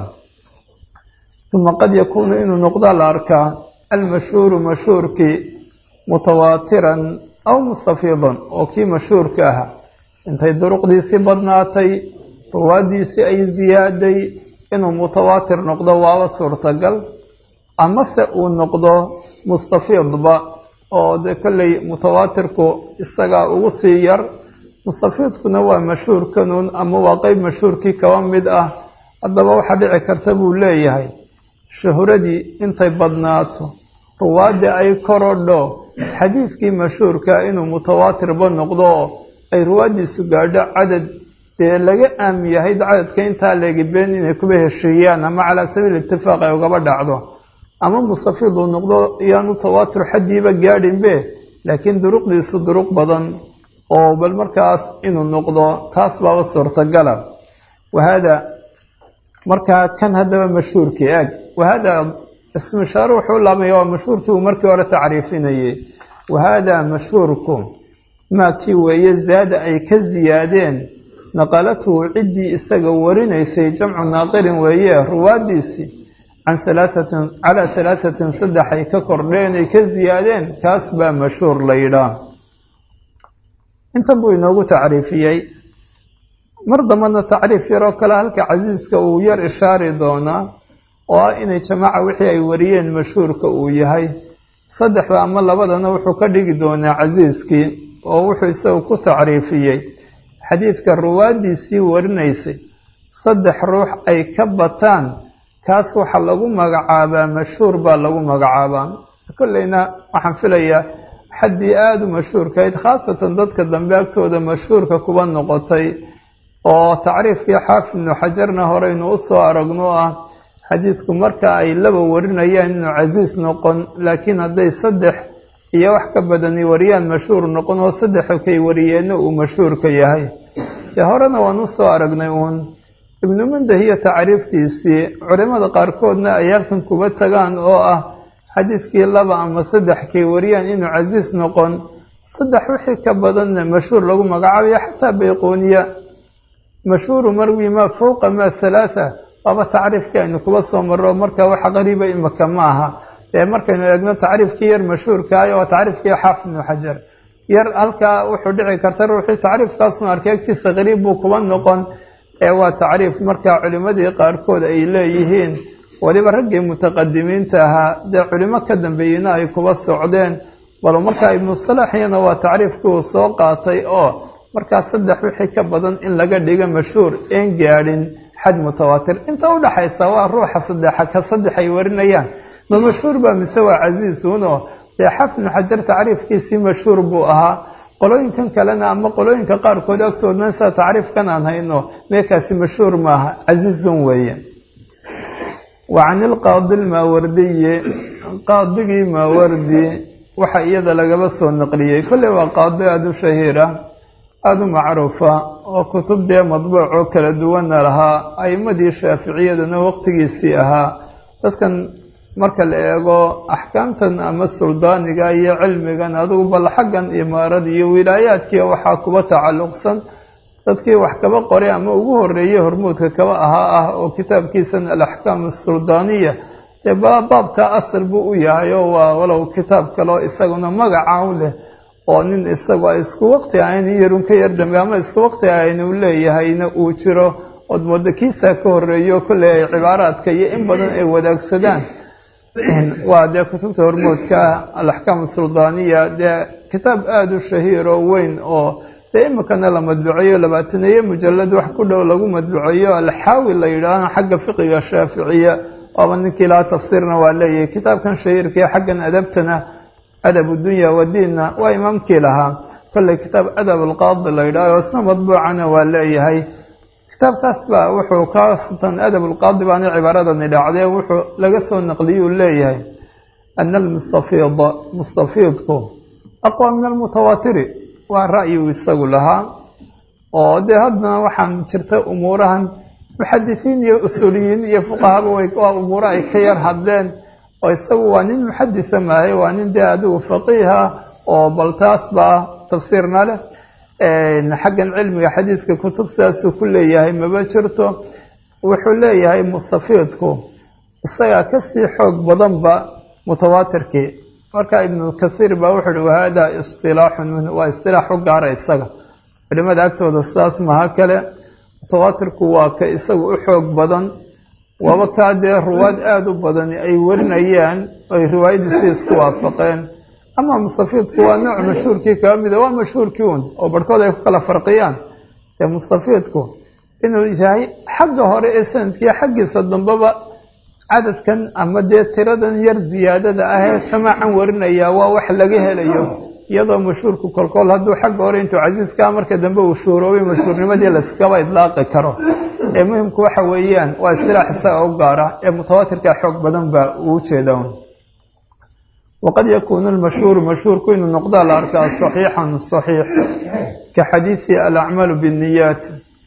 Speaker 2: uma qad yakuunu inuu noqdaa la arkaa almashhuuru mashhuurkii mutawaatiran aw mustafiidan oo kii mashhuurka ah intay duruqdiisii badnaatay ruwaadiisii ay ziyaaday inuu mutawaatir noqdo waaba suurtagal amase uu noqdo mustafiidba oo dee kolley mutawaatirku isagaa ugu sii yar mustafiidkuna waa mashhuurkanuun ama waa qeyb mashhuurkii kaba mid ah haddaba waxaa dhici karta buu leeyahay shuhradii intay badnaato ruwaadii ay korodho xadiidkii mashhuurka inuu mutawaatirba noqdo oo ay ruwaadiisu gaadho cadad dee laga aam yahay cadadka intaa leegibeen inay kuba heshiiyaan ama calaa sabiil itifaaq ay ugaba dhacdo ama mustafiid uu noqdo iyaanu tawaatur xaddiiba gaadhinbe laakiin duruqdiisu duruq badan oo bal markaas inuu noqdo taas baaba suurtagala wahaada markaa kan haddaba mashhuurkii eeg wahaada ismishaaro wuxuu laabmaya waa mashhuurkii uu markii hore tacriifinayay wahaada mashhuurku maa kii weeye zaada ay ka ziyaadeen naqalatuhu ciddii isaga warinaysay jamcu naaqilin weeye ruwaadiisii can halaahatin calaa halaahatin saddex ay ka kordheen ay ka ziyaadeen kaas baa mashhuur la yidhaah intan buu inoogu tacriifiyey mar dambana tacriif yaroo kale halka casiiska uu yar ishaari doonaa oo ah inay jamaaca wixii ay wariyeen mashhuurka uu yahay saddexba ama labadana wuxuu ka dhigi doonaa casiiskii oo wuxuu isagu ku tacriifiyey xadiidka ruwaadiisii warinaysay saddex ruux ay ka bataan kaas waxaa lagu magacaabaa mashhuur baa lagu magacaabaa kolleyna waxaan filayaa xaddii aada u mashhuurkahayd khaasatan dadka dambe agtooda mashhuurka kuba noqotay oo tacriifkii xaafid ibnu xajarna horeynu u soo aragno ah xadiidku marka ay laba warinayaan inuu casiis noqon laakiin hadday saddex iyo wax ka badani wariyaan mashhuur noqon oo saddexa kay wariyeenna uu mashhuurka yahay dee horena waan u soo aragnay uun ibnu mundahiya tacriiftiisii culimada qaarkoodna ay halkan kuba tagaan oo ah xadiidkii laba ama saddex kay wariyaan inuu casiis noqon saddex wixii ka badanna mashhuur lagu magacaabayo xataa bayquuniya mashhuuru marwi maa fowqa maa halaatha waaba tacriifkii aynu kuba soo marro marka wax qariiba imaka ma aha dee markaynu eegno tacriifkii yar mashhuurkaayo waa tacriifkii xaafid ibnu xajar yar halkaa wuxuu dhici karta ruuxii tacriifkaasuna arkay agtiisa qariib buu kuba noqon ee waa tacriif markaa culimmadii qaarkood ay leeyihiin weliba raggii mutaqadimiinta ahaa dee culimo ka dambeeyeyna ay kuba socdeen bal markaa ibnu salaxiyana waa tacriifkii uu soo qaatay oo markaa saddex wixii ka badan in laga dhigo mashhuur een gaadhin xad mutawaatir inta udhaxaysa waa ruuxa saddexa ka saddex ay warinayaan ma mashhuur baa mise waa casiisuunoo dee xafnu xajar tacriifkiisii mashhuur buu ahaa qolooyinkan kalena ama qolooyinka qaarkood agtoodna sida tacriifkan aan hayno meekaasi mashhuur maaha casiizun weeye wa can ilqaadi lmaawardiyi qaadigii maawardi waxa iyada lagaba soo naqliyey kolley waa qaadi aada u shahiira aada u macruufa oo kutub dee madbuuc oo kala duwana lahaa a'imadii shaaficiyadana waqtigiisii ahaa dadkan marka la eego axkaamtan ama suldaaniga iyo cilmigan adugu bal xaggan imaarada iyo wilaayaadkiia waxaa kuba tacalluqsan dadkii wax kaba qoray ama ugu horeeyey hormuudka kaba ahaa ah oo kitaabkiisan alaxkaam asuldaaniya dee baabka asal buu u yahay oo waa walow kitaab kaleo isaguna magaca u leh oo nin isagu ay isku waqti ahayn in yarun ka yar dambe ama isku waqti ahayn uu leeyahayna uu jiro ood mooda kiisaa ka horeeyo kolley ay cibaaraadka iyo in badan ay wadaagsadaan waa dee kutubta hormoodka alaxkaam suldaaniya dee kitaab aada u shahiir oo weyn oo dee imikana la madbuceeyo labaataneeye mujalad wax ku dhow lagu madbuceeyo alxaawi la yidhaahna xagga fiqiga shaaficiya waaba ninkii lahaa tafsiirna waa leeyahay kitaabkan shahiirkii xaggan adabtana adabu dunya wadiinna waa imaamkii lahaa kolley kitaab adab alqaadi la yidhaaho isna madbuucana waa leeyahay kitaabkaas baa wuxuu kaasatan adab alqaadi baana cibaaradani dhacdee wuxuu laga soo naqliyuu leeyahay ana almustafiida mustafiidku aqwa min almutawaatiri waa ra'yigu isagu lahaa oo dee haddana waxaan jirta umuurahan muxadisiin iyo usuuliyiin iyo fuqahaba waa umuuro ay ka yar hadleen oo isagu waa nin muxadisa maahay waa nin dee adigu faqiiha oo bal taas baa tafsiirna leh xaggan cilmiga xadiidka kutub sidaasuu ku leeyahay maba jirto wuxuu leeyahay mustafiidku isagaa kasii xoog badanba mutawaatirkii marka ibnu kathiir baa wuxuu uhi wahada istilaaxun minhu waa istilaax u gaara isaga culimada agtooda sidaas maha kale mutawaatirku waa ka isagu u xoog badan waaba kaa dee ruwaad aada u badani ay warinayaan oy riwaayadiisi isku waafaqeen ama mustafiidku waa nooc mashhuurkii kaga mida waa mashhuurkii un oo barhkood ay ku kala farqiyaan ee mustafiidku inuu yahay xagga hore ee sanadkiiyo xaggiisa dambeba cadadkan ama dee tiradan yar ziyaadada ah ee jamaacan warinaya waa wax laga helayo iyadoo mashhuurku kolkool hadduu xagga hore intuu casiiskaa marka dambe uu shuuroobay mashhuurnimadii layskaba idlaaqi karo ee muhimku waxa weeyaan waa istilaax isaga u gaara ee mutawaatirka xoog badan baa uu jeeda waqad yakuunu lmashhuuru mashhuurku inuu noqdaa la arkaa saxiixan saxiix ka xadiidi alacmaalu binniyaat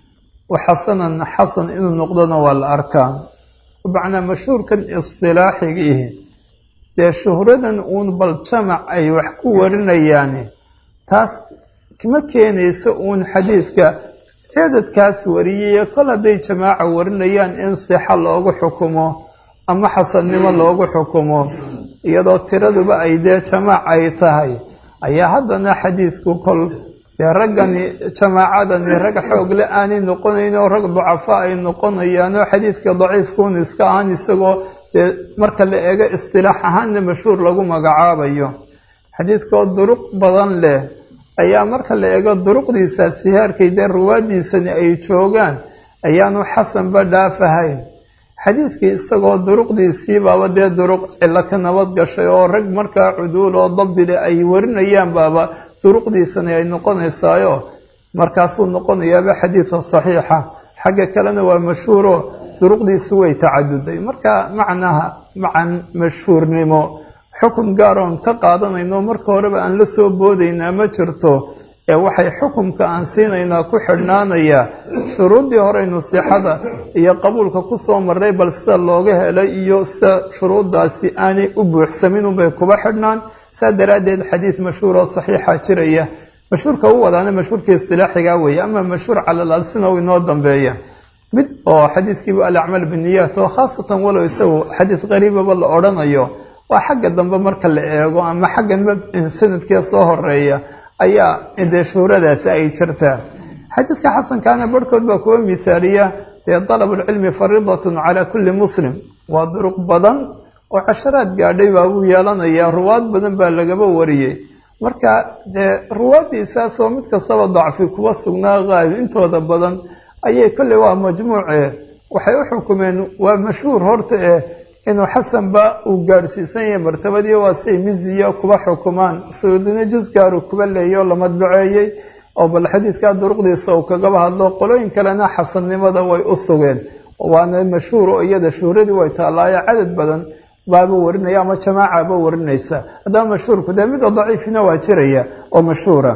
Speaker 2: wa xasanan xasan inuu noqdona waa la arkaa macnaa mashhuurkan istilaaxigiihi dee shuhradan uun bal jamac ay wax ku warinayaani taas ma keenayso uun xadiidka ciidadkaas wariyaya kol hadday jamaaca warinayaan in sixa loogu xukumo ama xasannimo loogu xukumo iyadoo tiraduba ay dee jamaac ay tahay ayaa haddana xadiidku kol dee raggani jamaacadani rag xoogle aanay noqonayn oo rag ducafa ay noqonayaan oo xadiidka daciifkuun iska ahaan isagoo dee marka la eego istilaax ahaanna mashhuur lagu magacaabayo xadiidkoo duruq badan leh ayaa marka la eego duruqdiisa sihaarkay dee ruwaadiisani ay joogaan ayaanu xasanba dhaafahayn xadiidkii isagoo duruqdiisii baaba dee duruq cilo ka nabad gashay oo rag markaa cuduul oo dabdile ay warinayaan baaba duruqdiisani ay noqonaysaayo markaasuu noqonayaaba xadiida saxiixa xagga kalena waa mashhuuro duruqdiisu way tacaduday marka macnaha macan mashhuurnimo xukun gaar oon ka qaadanayno marka horeba aan la soo boodaynaa ma jirto ee waxay xukumka aan siinaynaa ku xidhnaanaya shuruuddii horeynu sixada iyo qabuulka kusoo marray bal sida looga helay iyo sida shuruuddaasi aanay u buuxsamin unbay kuba xidhnaan saa daraaddeed xadiid mashhuur oo saxiixa jiraya mashhuurka u wadaana mashhuurkii istilaaxiga weeye ama mashhuur calalaalsina u inoo dambeeya mid oo xadiidkiiba alacmaal biniyaat oo khaasatan walow isagu xadiid qariibaba la odhanayo waa xagga dambe marka la eego ama xaggan sanadkii soo horeeya ayaa dee shuhradaasi ay jirtaa xadiidka xasankaana barhkood baa kuwa mithaaliya dee dalabulcilmi fariidatun calaa kulli muslim waa duruq badan oo casharaad gaadhay baabuu yeelanayaa ruwaad badan baa lagaba wariyey marka dee ruwaaddiisaasoo mid kastaba dacfi kuwa sugnaa qaayb intooda badan ayay kolley waa majmuuce waxay u xukumeen waa mashhuur horta eh inuu xasanba uu gaadhsiisan yahay martabadii waa siay miziya kuba xukumaan suudina jusgaaru kuba leeyay oo la madbaceeyey oo bal xadiidkaa duruqdiisa uu kagaba hadlo qolooyin kalena xasannimada way u sugeen waana mashhuur oo iyada shuhradii way taallaayo cadad badan baaba warinaya ama jamaacaba warinaysa haddaba mashhuurku dee mida daciifina waa jiraya oo mashhuura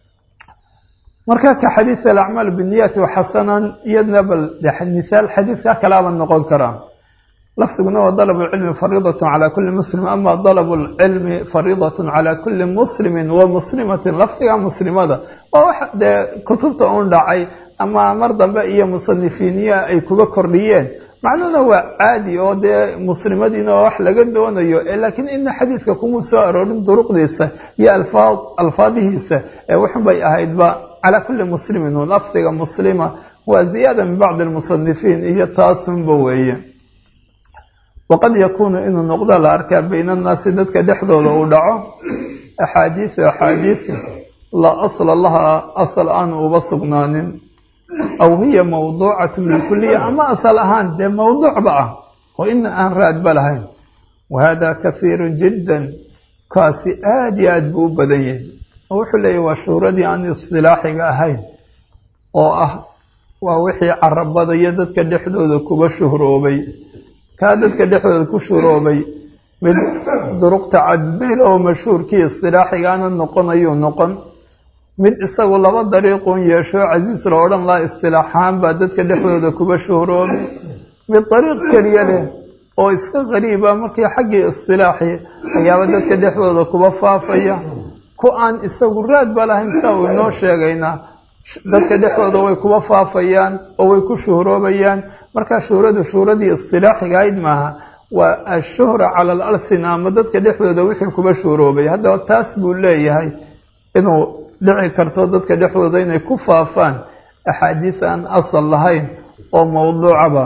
Speaker 2: marka ka xadiid alacmaal biniyaati waxasanan iyadna bal mithaal xadiidka kalaaba noqon karaa lafdiguna waa dalab lcilmi fariidat cala kuli muslim ama dalab lcilmi fariidat cala kuli muslimin wa muslimatin lafdiga muslimada waa wax dee kutubta un dhacay ama mar dambe iyo musanifiiniya ay kuga kordhiyeen macnuhuna waa caadi oo dee muslimadiina waa wax laga doonayo laakiin ina xadiidka kuma soo aroorin duruqdiisa iyo alfaadihiisa ee wuxun bay ahaydba calaa kuli muslimin lafdiga muslima waa ziyaada min bacdi lmusanifiin iyo taasunba weeye waqad yakuunu inuu noqdo la arkaa bayna annaasi dadka dhexdooda uu dhaco axaadiisu axaadiisu laa asla laha asal aanu uba sugnaanin aw hiya mawduucatu bilkuliya ama asal ahaan dee mawduucba ah oo ina aan raadba lahayn wa hada kahiirun jiddan kaasi aada iyo aad buu u badan yahay oo wuxuu leeyahy waa shuhuradii aan istilaaxiga ahayn oo ah waa wixii carabada iyo dadka dhexdooda kuba shuhroobay kaa dadka dhexdooda ku shuhroobay mid duruqta cadidayl oo mashhuurkii istilaaxigaana noqonayuu noqon mid isagu laba dariiqun yeesho casiis la odhan laha istilaaxahaan baa dadka dhexdooda kuba shuhroobay mid dariiq keliya leh oo iska qariiba markii xaggii istilaaxi ayaaba dadka dhexdooda kuba faafaya ku aan isagu raad ba lahayn saa uu inoo sheegaynaa dadka dhexdooda way kuba faafayaan oo way ku shuhroobayaan markaa shuhradu shuhradii istilaaxiga ayd maaha waa ashuhra cala al alsina ama dadka dhexdooda wixii kuba shuhroobay haddaba taas buu leeyahay inuu dhici karto dadka dhexdooda inay ku faafaan axaadiis aan asal lahayn oo mawduucaba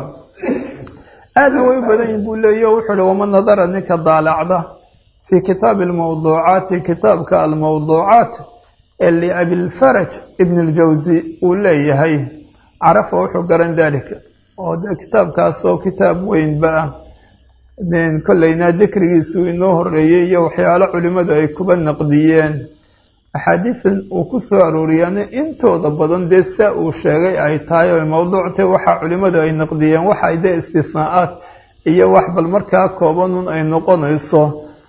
Speaker 2: aadna way u badan yihin buu leeyahy o wuxuu uhi waman nadara ninka daalacda fii kitaabi almawduucaati kitaabka almawduucaat ee liabilfaraj ibn اljawsi uu leeyahay carafa wuxuu garan dalika oo de kitaabkaasoo kitaab weynba ah kolleyna dikrigiisu inoo horeeyey iyo waxyaalo culimmadu ay kuba naqdiyeen axaadiisan uu ku soo arooriyaana intooda badan dee saa uu sheegay ay tahay oy mawduuctay waxa culimmadu ay naqdiyeen waxay dee istisnaa-aad iyo wax bal markaa koobanun ay noqonayso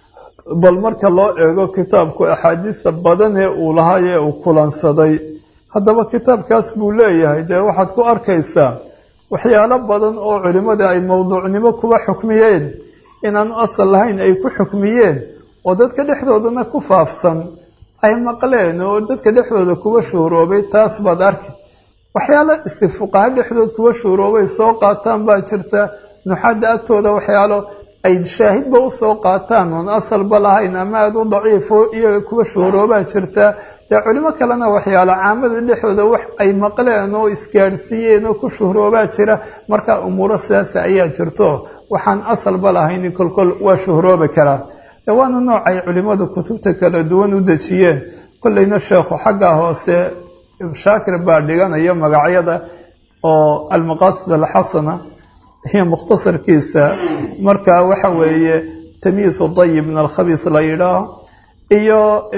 Speaker 2: bal marka loo eego kitaabku axaadiista badan ee uu lahay ee uu kulansaday haddaba kitaabkaas buu leeyahay dee waxaad ku arkaysaa waxyaalo badan oo culimmada ay mowduucnimo kuba xukmiyeen inaanu asal lahayn ay ku xukmiyeen oo dadka dhexdoodana ku faafsan ay maqleen oo dadka dhexdooda kuba shuhuroobay taas baad arki waxyaalo istifuqaha dhexdood kuba shuhuroobay soo qaataan baa jirta nuxadda agtooda waxyaalo ay shaahidba usoo qaataan oon asalba lahayn ama aada u daciifo iyaga kuwa shuhuroobaa jirta dee culimo kalena waxyaalo caamada dhexdooda wax ay maqleen oo isgaadhsiiyeen oo ku shuhuroobaa jira markaa umuuro sidaas ayaa jirto waxaan asalba lahayn kolkol waa shuhuroobi karaa de waana nooc ay culimmadu kutubta kala duwan u dejiyeen kolleyna sheekhu xaggaa hoose shaakir baa dhiganayo magacyada oo almaqaasid alxasana iyo mukhtasarkiisa marka waxa weeye tamyiisu dayib min alkhabiis la yidhaaho iyo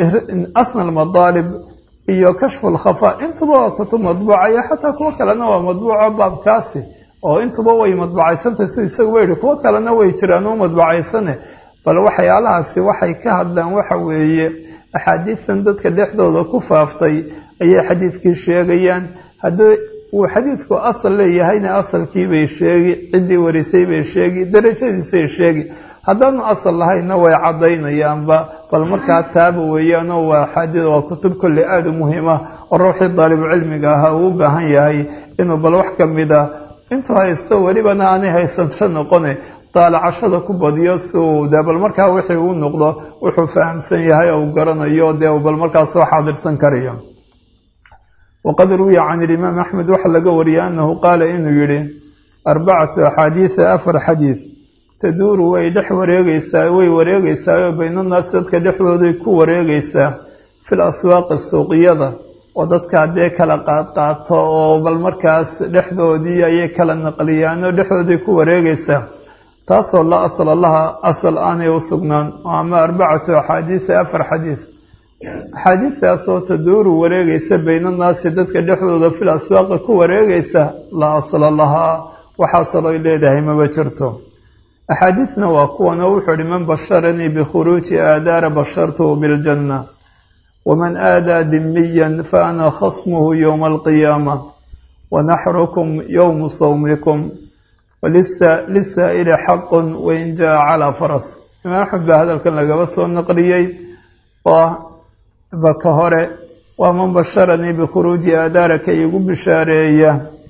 Speaker 2: asna almadaalib iyo kashfu lkhafaa intuba waa kutub madbuuca iyo xataa kuwo kalena waa madbuuco baabkaasi oo intuba way madbucaysantay si isaguba yihi kuwo kalena way jiraan oo madbucaysane bal waxyaalahaasi waxay ka hadlaan waxa weeye axaadiistan dadka dhexdooda ku faaftay ayay xadiidkii sheegayaan haddii uu xadiidku asal leeyahayna asalkiibay sheegi ciddii warisay bay sheegi darajadiisay sheegi haddaanu asal lahayna way caddaynayaanba bal markaa taaba weeyaanoo waa xaadid waa kutub kolle aada u muhiima oo ruuxii daalibucilmiga ahaa uu u baahan yahay inuu bal wax ka mid a intuu haysto welibana aanay haysansho noqone daalacashada ku badiyo si uu dee bal markaa wixii uu noqdo wuxuu fahamsan yahay oo uu garanayo dee uu bal markaa soo xaadirsan karayo waqad ruwiya can ilimaam axmed waxaa laga wariyay annahu qaala inuu yidhi arbacatu axaadiida afar xadiid taduuru way dhex wareegaysaa way wareegaysaa baynanaas dadka dhexdooday ku wareegaysaa fil aswaaqi suuqiyada oo dadka haddee kala qaadqaato oo bal markaas dhexdoodii ayay kala naqliyaan oo dhexdooday ku wareegaysaa taasoo la asla laha asal aanay u sugnaan ama arbacatu axaadiida afar xadiid axaadiidaasoo taduuru wareegaysa baynanaasi dadka dhexdooda fil aswaaqi ku wareegaysa laa asla lahaa wax asaloy leedahay maba jirto axaadiidna waa kuwanoo wuxuu ihi man basharanii bikhuruuji aadaara bashartuhu biljanna waman aadaa dimiyan fa ana khasmuhu yowma alqiyaama wanaxrukum yowmu sawmikum lisaa'ili xaqun wain jaa calaa faras imaam axmed baa hadalkan lagaba soo naqliyey oo baka hore waa man basharanii bikhuruuji aadaara ka iigu bishaareeya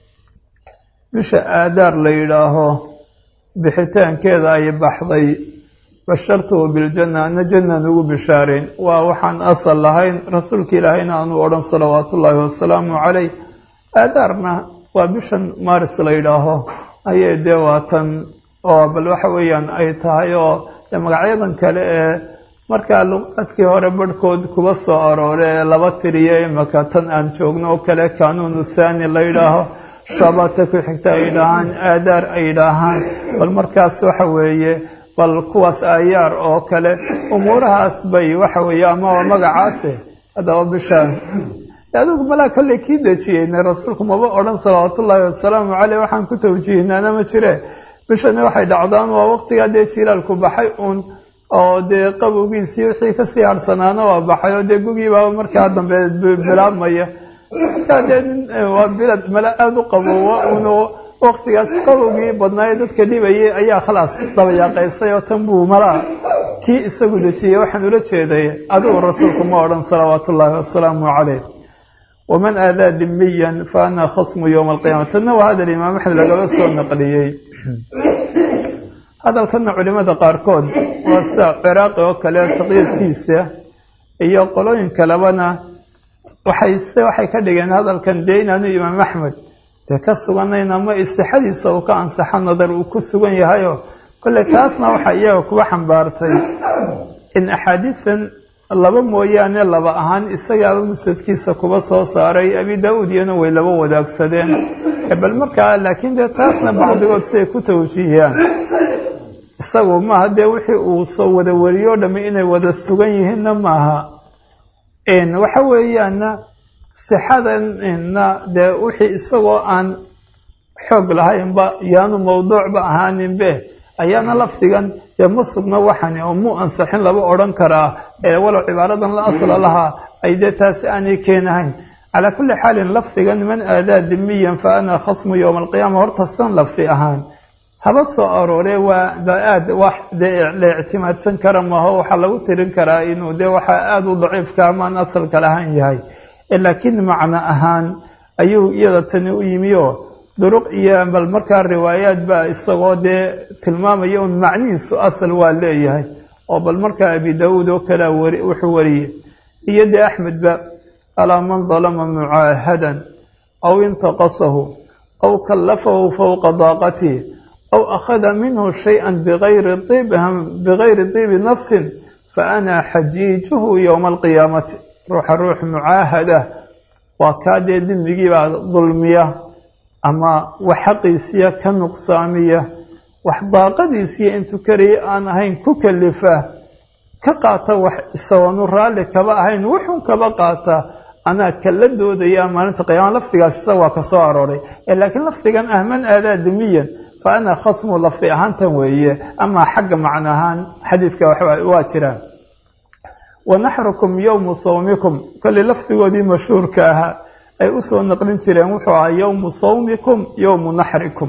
Speaker 2: bisha aadaar la yidhaaho bixitaankeeda ay baxday bashartuhu biljanna ana jannaan ugu bishaarayn waa waxaan asal lahayn rasuulka ilaahayna aanu odhan salawaatu ullaahi wasalaamu caleyh aadaarna waa bishan maaris la yidhaaho ayay dee waatan oo bal waxa weeyaan ay tahay oo magacyadan kale ee markaa luqaadkii hore barhkood kuba soo aroore ee laba tiriyo imaka tan aan joogno oo kale kanuunu thaani la yidhaaho shabata ku xigta ay yidhaahaan aadaar ay yidhaahaan bal markaas waxa weeye bal kuwaas aayaar oo kale umuurahaas bay waxa weeye ama waa magacaase haddaba bishaan adigu malaa kolley kii dejiyeyna rasuulku maba odhan salawaatullaahi wasalaamu caleyh waxaan ku tawjiihnaana ma jire bishani waxay dhacdaan waa waqtigaa dee jiilaalku baxay uun oo dee qabowgiisii wixii kasii harsanaana waa baxay oo dee gugiibaaba markaa dambe bilaabmaya markaa dee nin waa bilad mala aada u qaboowa uun waqtigaas qabowgii badnaaye dadka dhibayay ayaa khalaas dabayaaqaysay oo tan buu malaa kii isagu dejiyey waxaan ula jeeday adigu rasuulku ma odhan salawaatu ullaahi wasalaamu caleyh waman aadaa dimiyan fa ana khasmu yowma alqiyama tanna waa hadal imaam axmed lagaba soo naqliyey hadalkana culimada qaarkood waa sida ciraaqi oo kale taqyiidkiisa iyo qolooyin kalebana waxay se waxay ka dhigeen hadalkan dee inaanu imaam axmed dee ka suganayn ama isixadiisa uu ka ansaxo nadar uu ku sugan yahayo kolley taasna waxaa iyaga kuwa xambaartay in axaadiidan laba mooyaane laba ahaan isagaaba musadkiisa kuba soo saaray abi daa-uud iyana way laba wadaagsadeen bal markaa laakiin dee taasna bacdigood siay ku tawjiihiyaan isagu maaha dee wixii uu soo wada wariyoo dhamme inay wada sugan yihiinna maaha waxa weeyaana sixadanna dee wixii isagoo aan xoog lahaynba yaanu mawduucba ahaaninbe ayaana lafdigan dee ma sugna waxani oo muu ansaxin laba odhan karaa ee walow cibaaradan la asla lahaa ay dee taasi aanay keenahayn calaa kulli xaalin lafdigan man aadaa dimiyan fa ana khasmu yowma alqiyaama horta san lafdi ahaan haba soo arooree waa aad wax dee la ictimaadsan kara maaho waxaa lagu tirin karaa inuu dee waxaa aada u daciifka amaan asalka lahaan yahay laakiin macno ahaan ayuu iyada tani u yimi oo duruq iyo bal markaa riwaayaad baa isagoo dee tilmaamaya un macnihiisu asal waa leeyahay oo bal markaa abi daauud oo kalea wari wuxuu wariyey iyo dee axmedba alaa man dalama mucaahadan aw intaqasahu aw kallafahu fowqa daaqatihi aw akhada minhu shayئa bigayri diibi nafsin faana xajiijuhu yowma alqiyaamati ruuxa ruux mucaahada waa kaa dee dembigiibaa dulmiya ama wax xaqiisiya ka nuqsaamiya wax daaqadiisiya intuu karaya aan ahayn ku kalifa ka qaata wax isagoonu raalli kaba ahayn wuxun kaba qaata anaa kala doodaya maalinta qiyaama lafdigaas isaga waa ka soo arooray laakiin lafdigan ah man aadaa dimiyan fa ana khasmu lafdi ahaantan weeye amaa xagga macno ahaan xadiidka waa jiraan wa naxrukum yowmu sawmikum kolley lafdigoodii mashhuurka ahaa ay usoo naqlin jireen wuxuu ahaa yowmu sawmikum yowmu naxrikum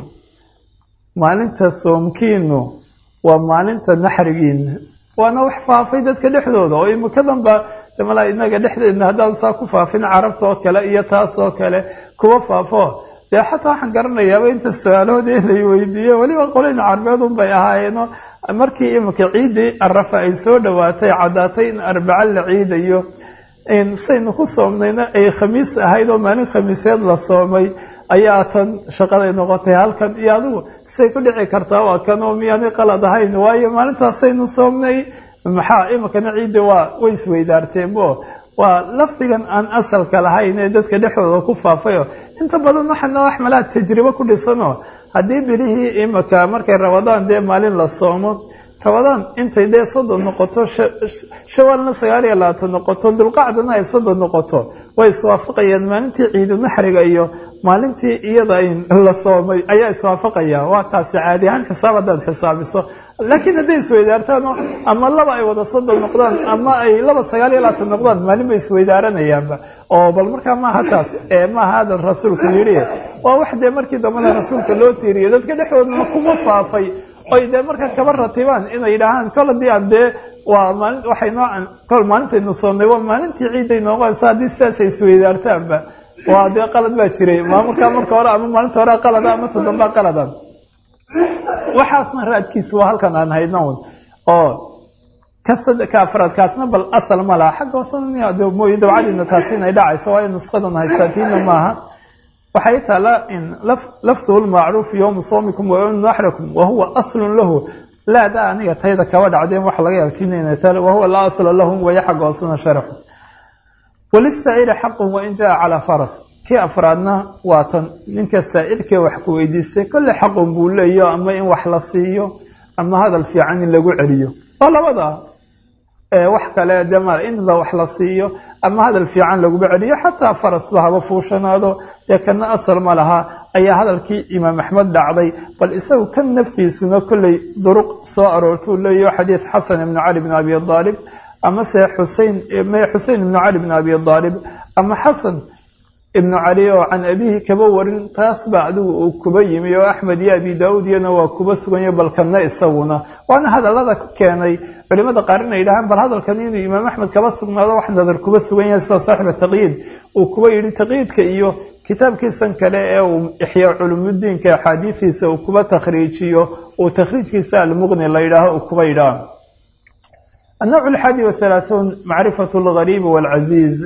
Speaker 2: maalinta soomkiinu waa maalinta naxrigiina waana wax faafay dadka dhexdooda oo imikadanba malaa inaga dhexdeedna haddaan saa ku faafin carabta oo kale iyo taas oo kale kuwa faafo dee xataa waxaan garanayaaba inta su-aalahoodii lay weydiiye weliba qolin carbeed unbay ahaayeeno markii imika ciiddii arafa ay soo dhowaatay caddaatay in arbaco la ciidayo saynu ku soomnayna ay khamiis ahayd oo maalin khamiiseed la soomay ayaa tan shaqaday noqotay halkan iyo adigu say ku dhici kartaa waa kan oo miyaanay qalad ahayn waayo maalintaasaynu soomnay maxaa imikana ciidda waa way isweydaarteenbo waa lafdigan aan asalka lahayn ee dadka dhexdooda ku faafayo inta badan waxana wax malaa tajribo ku dhisanoo haddii bilihii imika markay rabadaan dee maalin la soomo rabadaan intay dee soddon noqoto shawaalna sagaal iyo labaatan noqoto dulqacdana ay soddon noqoto way iswaafaqayaan maalintii ciidu naxriga iyo maalintii iyada la soomay ayaa iswaafaqaya waa taasi caadi ahaan xisaab haddaad xisaabiso laakiin hadday isweydaartaan ama laba ay wada soddon noqdaan ama ay laba sagaal iyo labaatan noqdaan maalin bay isweydaaranayaanba oo bal markaa maaha taas maaha hadal rasuulku yidhi waa wax dee markii dambena rasuulka loo tiiriyo dadka dhexdoodana kuma faafay oy dee markaa kaba ratibaan inay yidhaahaan kol haddii aan dee waa maali waxay noocan kol maalintaynu soonnay waa maalintii ciidday nooqonaysa haddii sidaasay isweydaartaanba waa dee qalad baa jiray maamulkaa marka hore ama maalinta hore qalada ama toddoba qalada waxaasna raadkiisa waa halkan aan hayno un oo ka afraad kaasna bal asal ma laha xagga hoosena mooye dabcadiina taasi inay dhacayso waayo nusqadan haysaatiina maaha waxay taalaa in lafduhu lmacruufu yowma soomikum wa yowma naxrikum wa huwa aslun lahu laada aniga tayda kaba dhacdeen waxa laga yaabtiinayna taale wahuwa laa asla lahum waya xagga hoosena sharaxu walisaa'ili xaqun wain jaa calaa faras kii afraadna waa tan ninka saa'ilkee wax ku weydiistay kolle xaqun buu leeyo ama in wax la siiyo ama hadal fiican in lagu celiyo waa labada wax kale de ma in la wax la siiyo ama hadal fiican laguba celiyo xataa farasba haba fuushanaado dee kana asal ma laha ayaa hadalkii imaam axmed dhacday bal isagu kan naftiisuna kolley duruq soo aroortuu leeyaho xadiid xasan ibnu cali bn abi aalib ama se xusein xusein ibnu cali bn abi aalib ama xasan ibnu cali oo can abihi kaba warin taas ba adigu uu kuba yimi oo axmed iyo abi daauud iyana waa kuba suganya balkanna isaguna waana hadallada ku keenay culimada qaar inay yidhahaan bal hadalkan inuu imaam axmed kaba sugnaado wax nadar kuba sugan yahay sida saaxiba taqyiid uu kuba yidhi taqyiidka iyo kitaabkiisan kale ee uu ixyaa culumudiinka axaadiidiisa uu kuba takhriijiyo uu takhriijkiisa almuqni la yidhaaho uu kuba yidhaah النوع الحادي والثلاثون معرفة الغريب والعزيز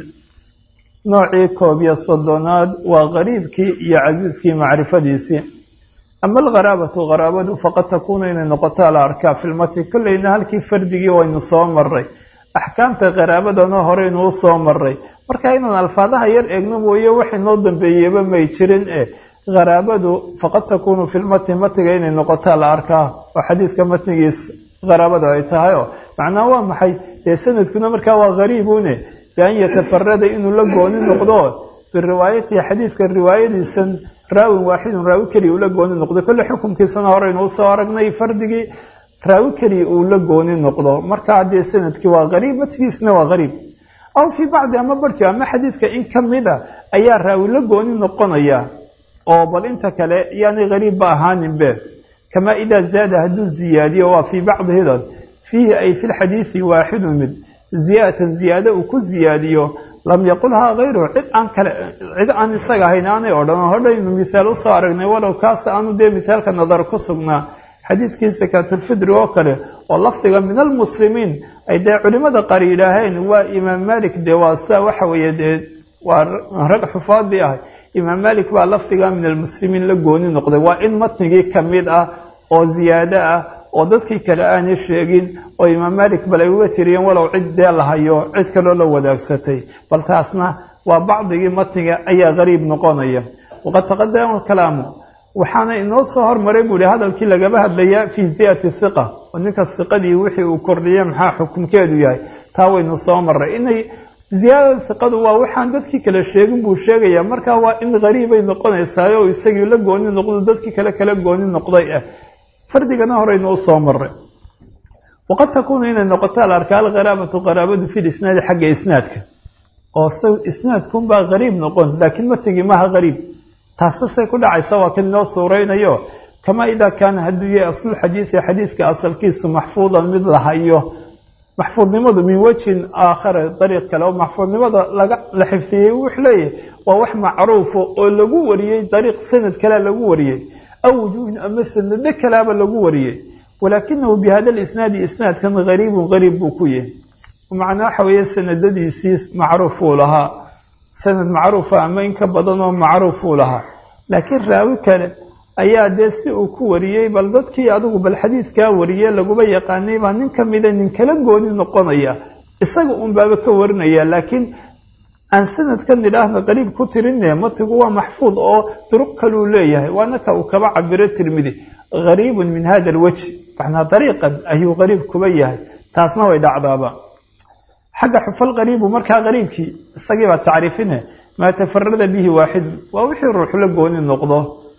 Speaker 2: noocii koob iyo soddonaad waa qariibkii iyo casiiskii macrifadiisii ama algharaabatu qaraabadu faqad takuunu inay noqoto la arkaa filmati kolleyna halkii fardigii waynu soo maray axkaamta qaraabadana horeynu u soo maray marka inaan alfaadaha yar eegno mooye wax inoo dambeeyeba may jirin e qaraabadu faqad takuunu filmati matiga inay noqotaa la arkaa oo xadiidka matnigiis qaraabada ay tahay oo macnaha waa maxay dee sanadkuna markaa waa qariibune bian yatafarada inuu la gooni noqdo biriwaayatihi xadiidka riwaayadiisan raawin waaxidun raawi keliya uu la gooni noqdo kolle xukumkiisana horeynu usoo aragnay fardigii raawi keliya uu la gooni noqdo marka haddee sanadkii waa qariib matkiisna waa qariib aw fii bacdi ama barhki ama xadiidka in ka mid a ayaa raawi la gooni noqonaya oo bal inta kale yaanay qariibba ahaaninbe kamaa idaa zaada hadduu ziyaadiyo waa fii bacdihidan fiihi ay fi lxadiidi waaxidun mid ziyaadatan ziyaado uu ku ziyaadiyo lam yaqulhaa hayruhu cid aan kale cid aan isaga ahayn aanay odhan hodhaynu mithaal usoo aragnay walow kaas aanu dee mithaalka nadar ku sugnaa xadiidkii sakaatulfidri oo kale oo lafdiga min almuslimiin ay dee culimada qaar yidhaaheen waa imaam malik dee waa sa waxa weeye dee waa rag xufaadii ah imaam malik baa lafdiga min almuslimiin la gooni noqday waa in matnigii ka mid ah oo ziyaado ah oo dadkii kale aanay sheegin oo imaam malik bal ay uga tiriyeen walow cid dee la hayo cid kaloo la wadaagsatay bal taasna waa bacdigii matniga ayaa qariib noqonaya waqad taqadama alkalaamu waxaana inoo soo hormaray buu ihi hadalkii lagaba hadlayaa fii ziyati hiqa oo ninka hiqadii wixii uu kordhiyey maxaa xukumkeedu yahay taa waynu soo maray inay ziyaadada hiqadu waa waxaan dadkii kale sheegin buu sheegayaa markaa waa in qariibay noqonaysaa oo isagii la gooni noqdo dadkii kale kala gooni noqday ah fardigana horeynu usoo maray waqad takuunu inay noqoto alarkaa alqaraabatu qaraabadu fi lisnaadi xagga isnaadka oo s isnaadkunbaa qariib noqon laakiin matigi maha qariib taasasay ku dhacaysa waa kan inoo suuraynayo kamaa idaa kaana hadduu yahay aslulxadiidi xadiidka asalkiisu maxfuudan mid la hayo maxfuudnimadu min wejhin aakhara dariiq kale oo maxfuudnimada laga la xifdiyey wuxuu leeyahay waa wax macruufa oo lagu wariyey dariiq sanad kalea lagu wariyey aw wujuuhin ama sanado kalaaba lagu wariyey walaakinahu bi hada lisnaadi isnaadkan qariibun qariib buu ku yahay macnaa waxa weeye sanadadiisii macruuf uu lahaa sanad macruufa ama in ka badan oo macruuf uu lahaa laakiin raawi kale ayaa dee si uu ku wariyey bal dadkii adigu bal xadiidkaa wariye laguba yaqaanay baa nin ka mida nin kala gooni noqonaya isaga un baaba ka warinaya laakiin aan sanadkan idhaahna qariib ku tirine matigu waa maxfuud oo duruq kaluu leeyahay waana ka uu kaba cabiro tirmidi qariibun min hada alwajh macnaa dariiqan ayuu qariib kuba yahay taasna way dhacdaaba xagga xufal qariibu markaa qariibkii isagii baa tacriifine maa tafarada bihi waaxidun waa wixii ruuxu la gooni noqdo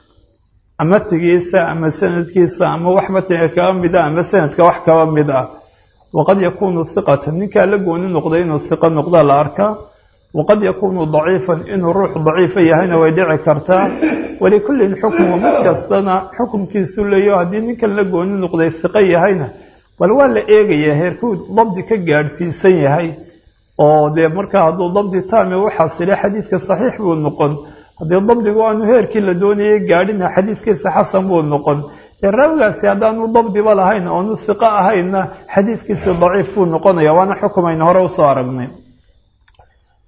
Speaker 2: matigiisa ama sanadkiisa ama wax matiga kaba mid ah ama sanadka wax kaba mid ah waqad yakuunu hiqatan ninkaa la gooni noqday inuu hiqo noqda la arkaa waqad yakuunu daciifan inuu ruux daciifa yahayna way dhici kartaa walikullin xukmu mid kastana xukumkiisu leeyo haddii ninkan la gooni noqday hiqo yahayna bal waa la eegayaa heerkuu dabdi ka gaadhsiisan yahay oo dee markaa hadduu dabdi taame u xasile xadiidka saxiix buu noqon haddii dabdigu aanu heerkii la doonayay gaadhina xadiidkiisa xasan buu noqon dee raawigaasi haddaanu dabdiba lahayn oonu hiqo ahaynna xadiidkiisi daciif buu noqonaya waana xukumayna hore usoo aragnay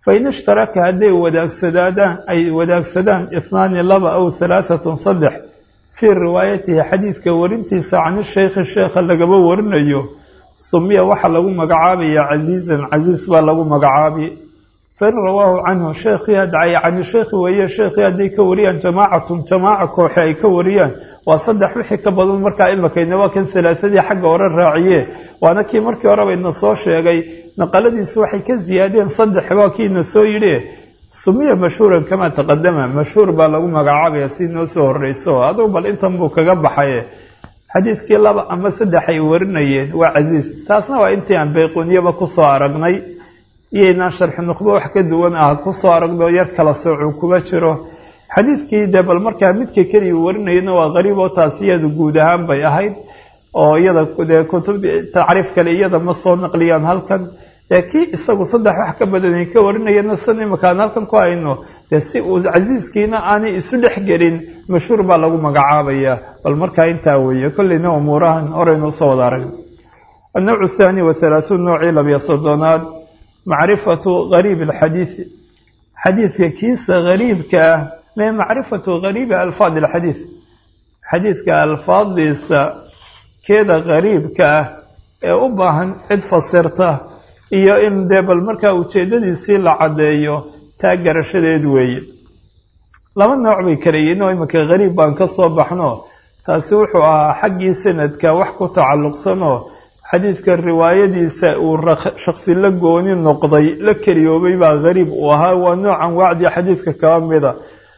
Speaker 2: fain ishtaraka hadday wadaagsadaan ay wadaagsadaan ihnaani laba aw halaahatun saddex fii riwaayatihi xadiidka warintiisa cani sheykhi sheekha lagaba warinayo sumiya waxaa lagu magacaabaya casiizan casiis baa lagu magacaabi fain rawaahu canhu sheekhii hadcay cani sheekhi weeye sheekhii hadday ka wariyaan jamaacatun jamaaca kooxe ay ka wariyaan waa saddex wixii ka badan markaa imakayna waa kan halaasadii xagga hore raaciye waana kii markii horeba ina soo sheegay naqaladiisu waxay ka ziyaadeen saddex waa kiina soo yidhi sumiya mashhuuran kamaa taqadama mashhuur baa lagu magacaabaya si noo soo horreyso adugu bal intan buu kaga baxay xadiidkii laba ama saddex ay warinayeen waa casiis taasna waa intii aan bayquuniyaba kusoo aragnay iyaynaan sharxi nuqbo wax ka duwan ah kusoo aragno yar kala soocuu kuba jiro xadiidkii dee bal markaa midka keliya warinayana waa qariib oo taas iyadu guud ahaan bay ahayd oo iyada dee kutub tacriif kale iyada ma soo naqliyaan halkan dee kii isagu saddex wax ka badanay ka warinayana san imakaan halkan ku hayno dee si uu casiiskiina aanay isu dhex gelin mashhuur baa lagu magacaabaya bal markaa intaa weeye kolleyna umuurahan horeynu usoo wada arag annawcu athaani wa halaahuun noocii labiyo soddonaad macrifatu gariib alxadiidi xadiidka kiisa gariibka ah mee macrifatu gariibi alfaad alxadiid xadiidka alfaadiisa keeda gariibka ah ee u baahan cid fasirta iyo in dee bal markaa ujeeddadiisii la caddeeyo taa garashadeed weeye laba nooc bay kaleyihiin oo iminka gariib baan ka soo baxno taasi wuxuu ahaa xaggii sanadka wax ku tacalluqsanoo xadiidka riwaayadiisa uu shaksi la gooni noqday la keliyoobay baa gariib uu ahaa waa noocan wacdi xadiidka kaba mida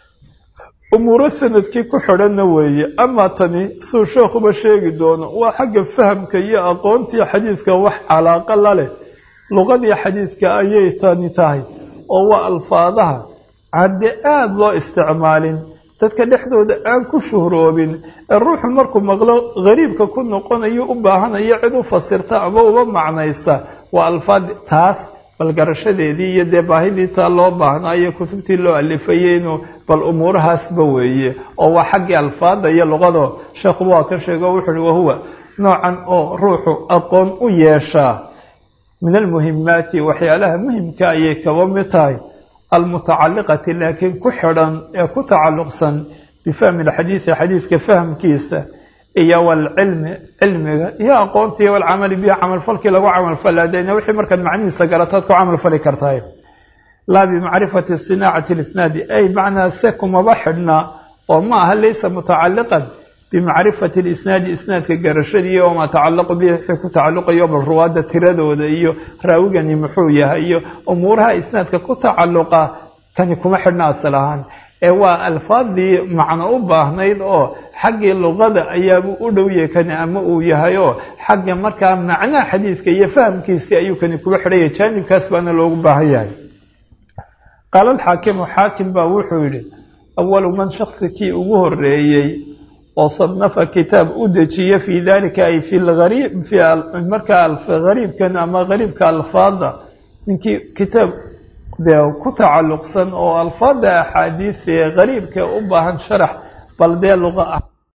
Speaker 2: umuuro sanadkii ku xidhanna weeye amaa tani suu sheekhuba sheegi doono waa xagga fahamka iyo aqoontii xadiidka wax calaaqa la leh luqadii xadiidka ayay tani tahay oo waa alfaadaha hadde aada loo isticmaalin dadka dhexdooda aan ku shuhroobin ee ruuxu markuu maqlo gariibka ku noqonayo u baahanayo cid u fasirta ama uba macnaysa waa alfaad taas bal garashadeedii iyo dee baahidii taa loo baahnaayo kutubtii loo alifayay inuu bal umuurahaasba weeye oo waa xaggii alfaada iyo luqado sheekhuba waa ka sheego wuxu uhi wahuwa noocan oo ruuxu aqoon u yeeshaa min almuhimaati waxyaalaha muhimka ayay kaba mid tahay almutacaliqati laakiin ku xidhan ee ku tacalluqsan bifahmi alxadiidi xadiidka fahamkiisa iyo walcilmi cilmiga iyo aqoontii walcamali bihi camalfalkii lagu camalfalaadayna wixii markaad macnihiisa garataad ku camalfali kartahay laa bimacrifati sinaacati lisnaadi ay macnaa se kumaba xidhna oo ma aha laysa mutacaliqan bimacrifati lisnaadi isnaadka garashadii wamaa tacalaqu bihi wixii ku tacalluqayo bal ruwaadda tiradooda iyo raawigani muxuu yahay iyo umuuraha isnaadka ku tacalluqa kani kuma xidhna asal ahaan ee waa alfaadii macno u baahnayd oo xaggii luqada ayaabuu u dhow yahay kani ama uu yahay oo xagga markaa macnaha xadiidka iyo fahamkiisii ayuu kani kuba xidhaya jaanibkaas baana loogu baahan yahay qaala alxaakimu xaakim baa wuxuu yidhi awalu man shaksi kii ugu horeeyey oo sanafa kitaab u dejiya fii dalika ay fi lariib markaa gariibkan ama gariibka alfaada ninkii kitaab dee ku tacalluqsan oo alfaada axaadiis ee gariibka u baahan sharax bal dee luqa ah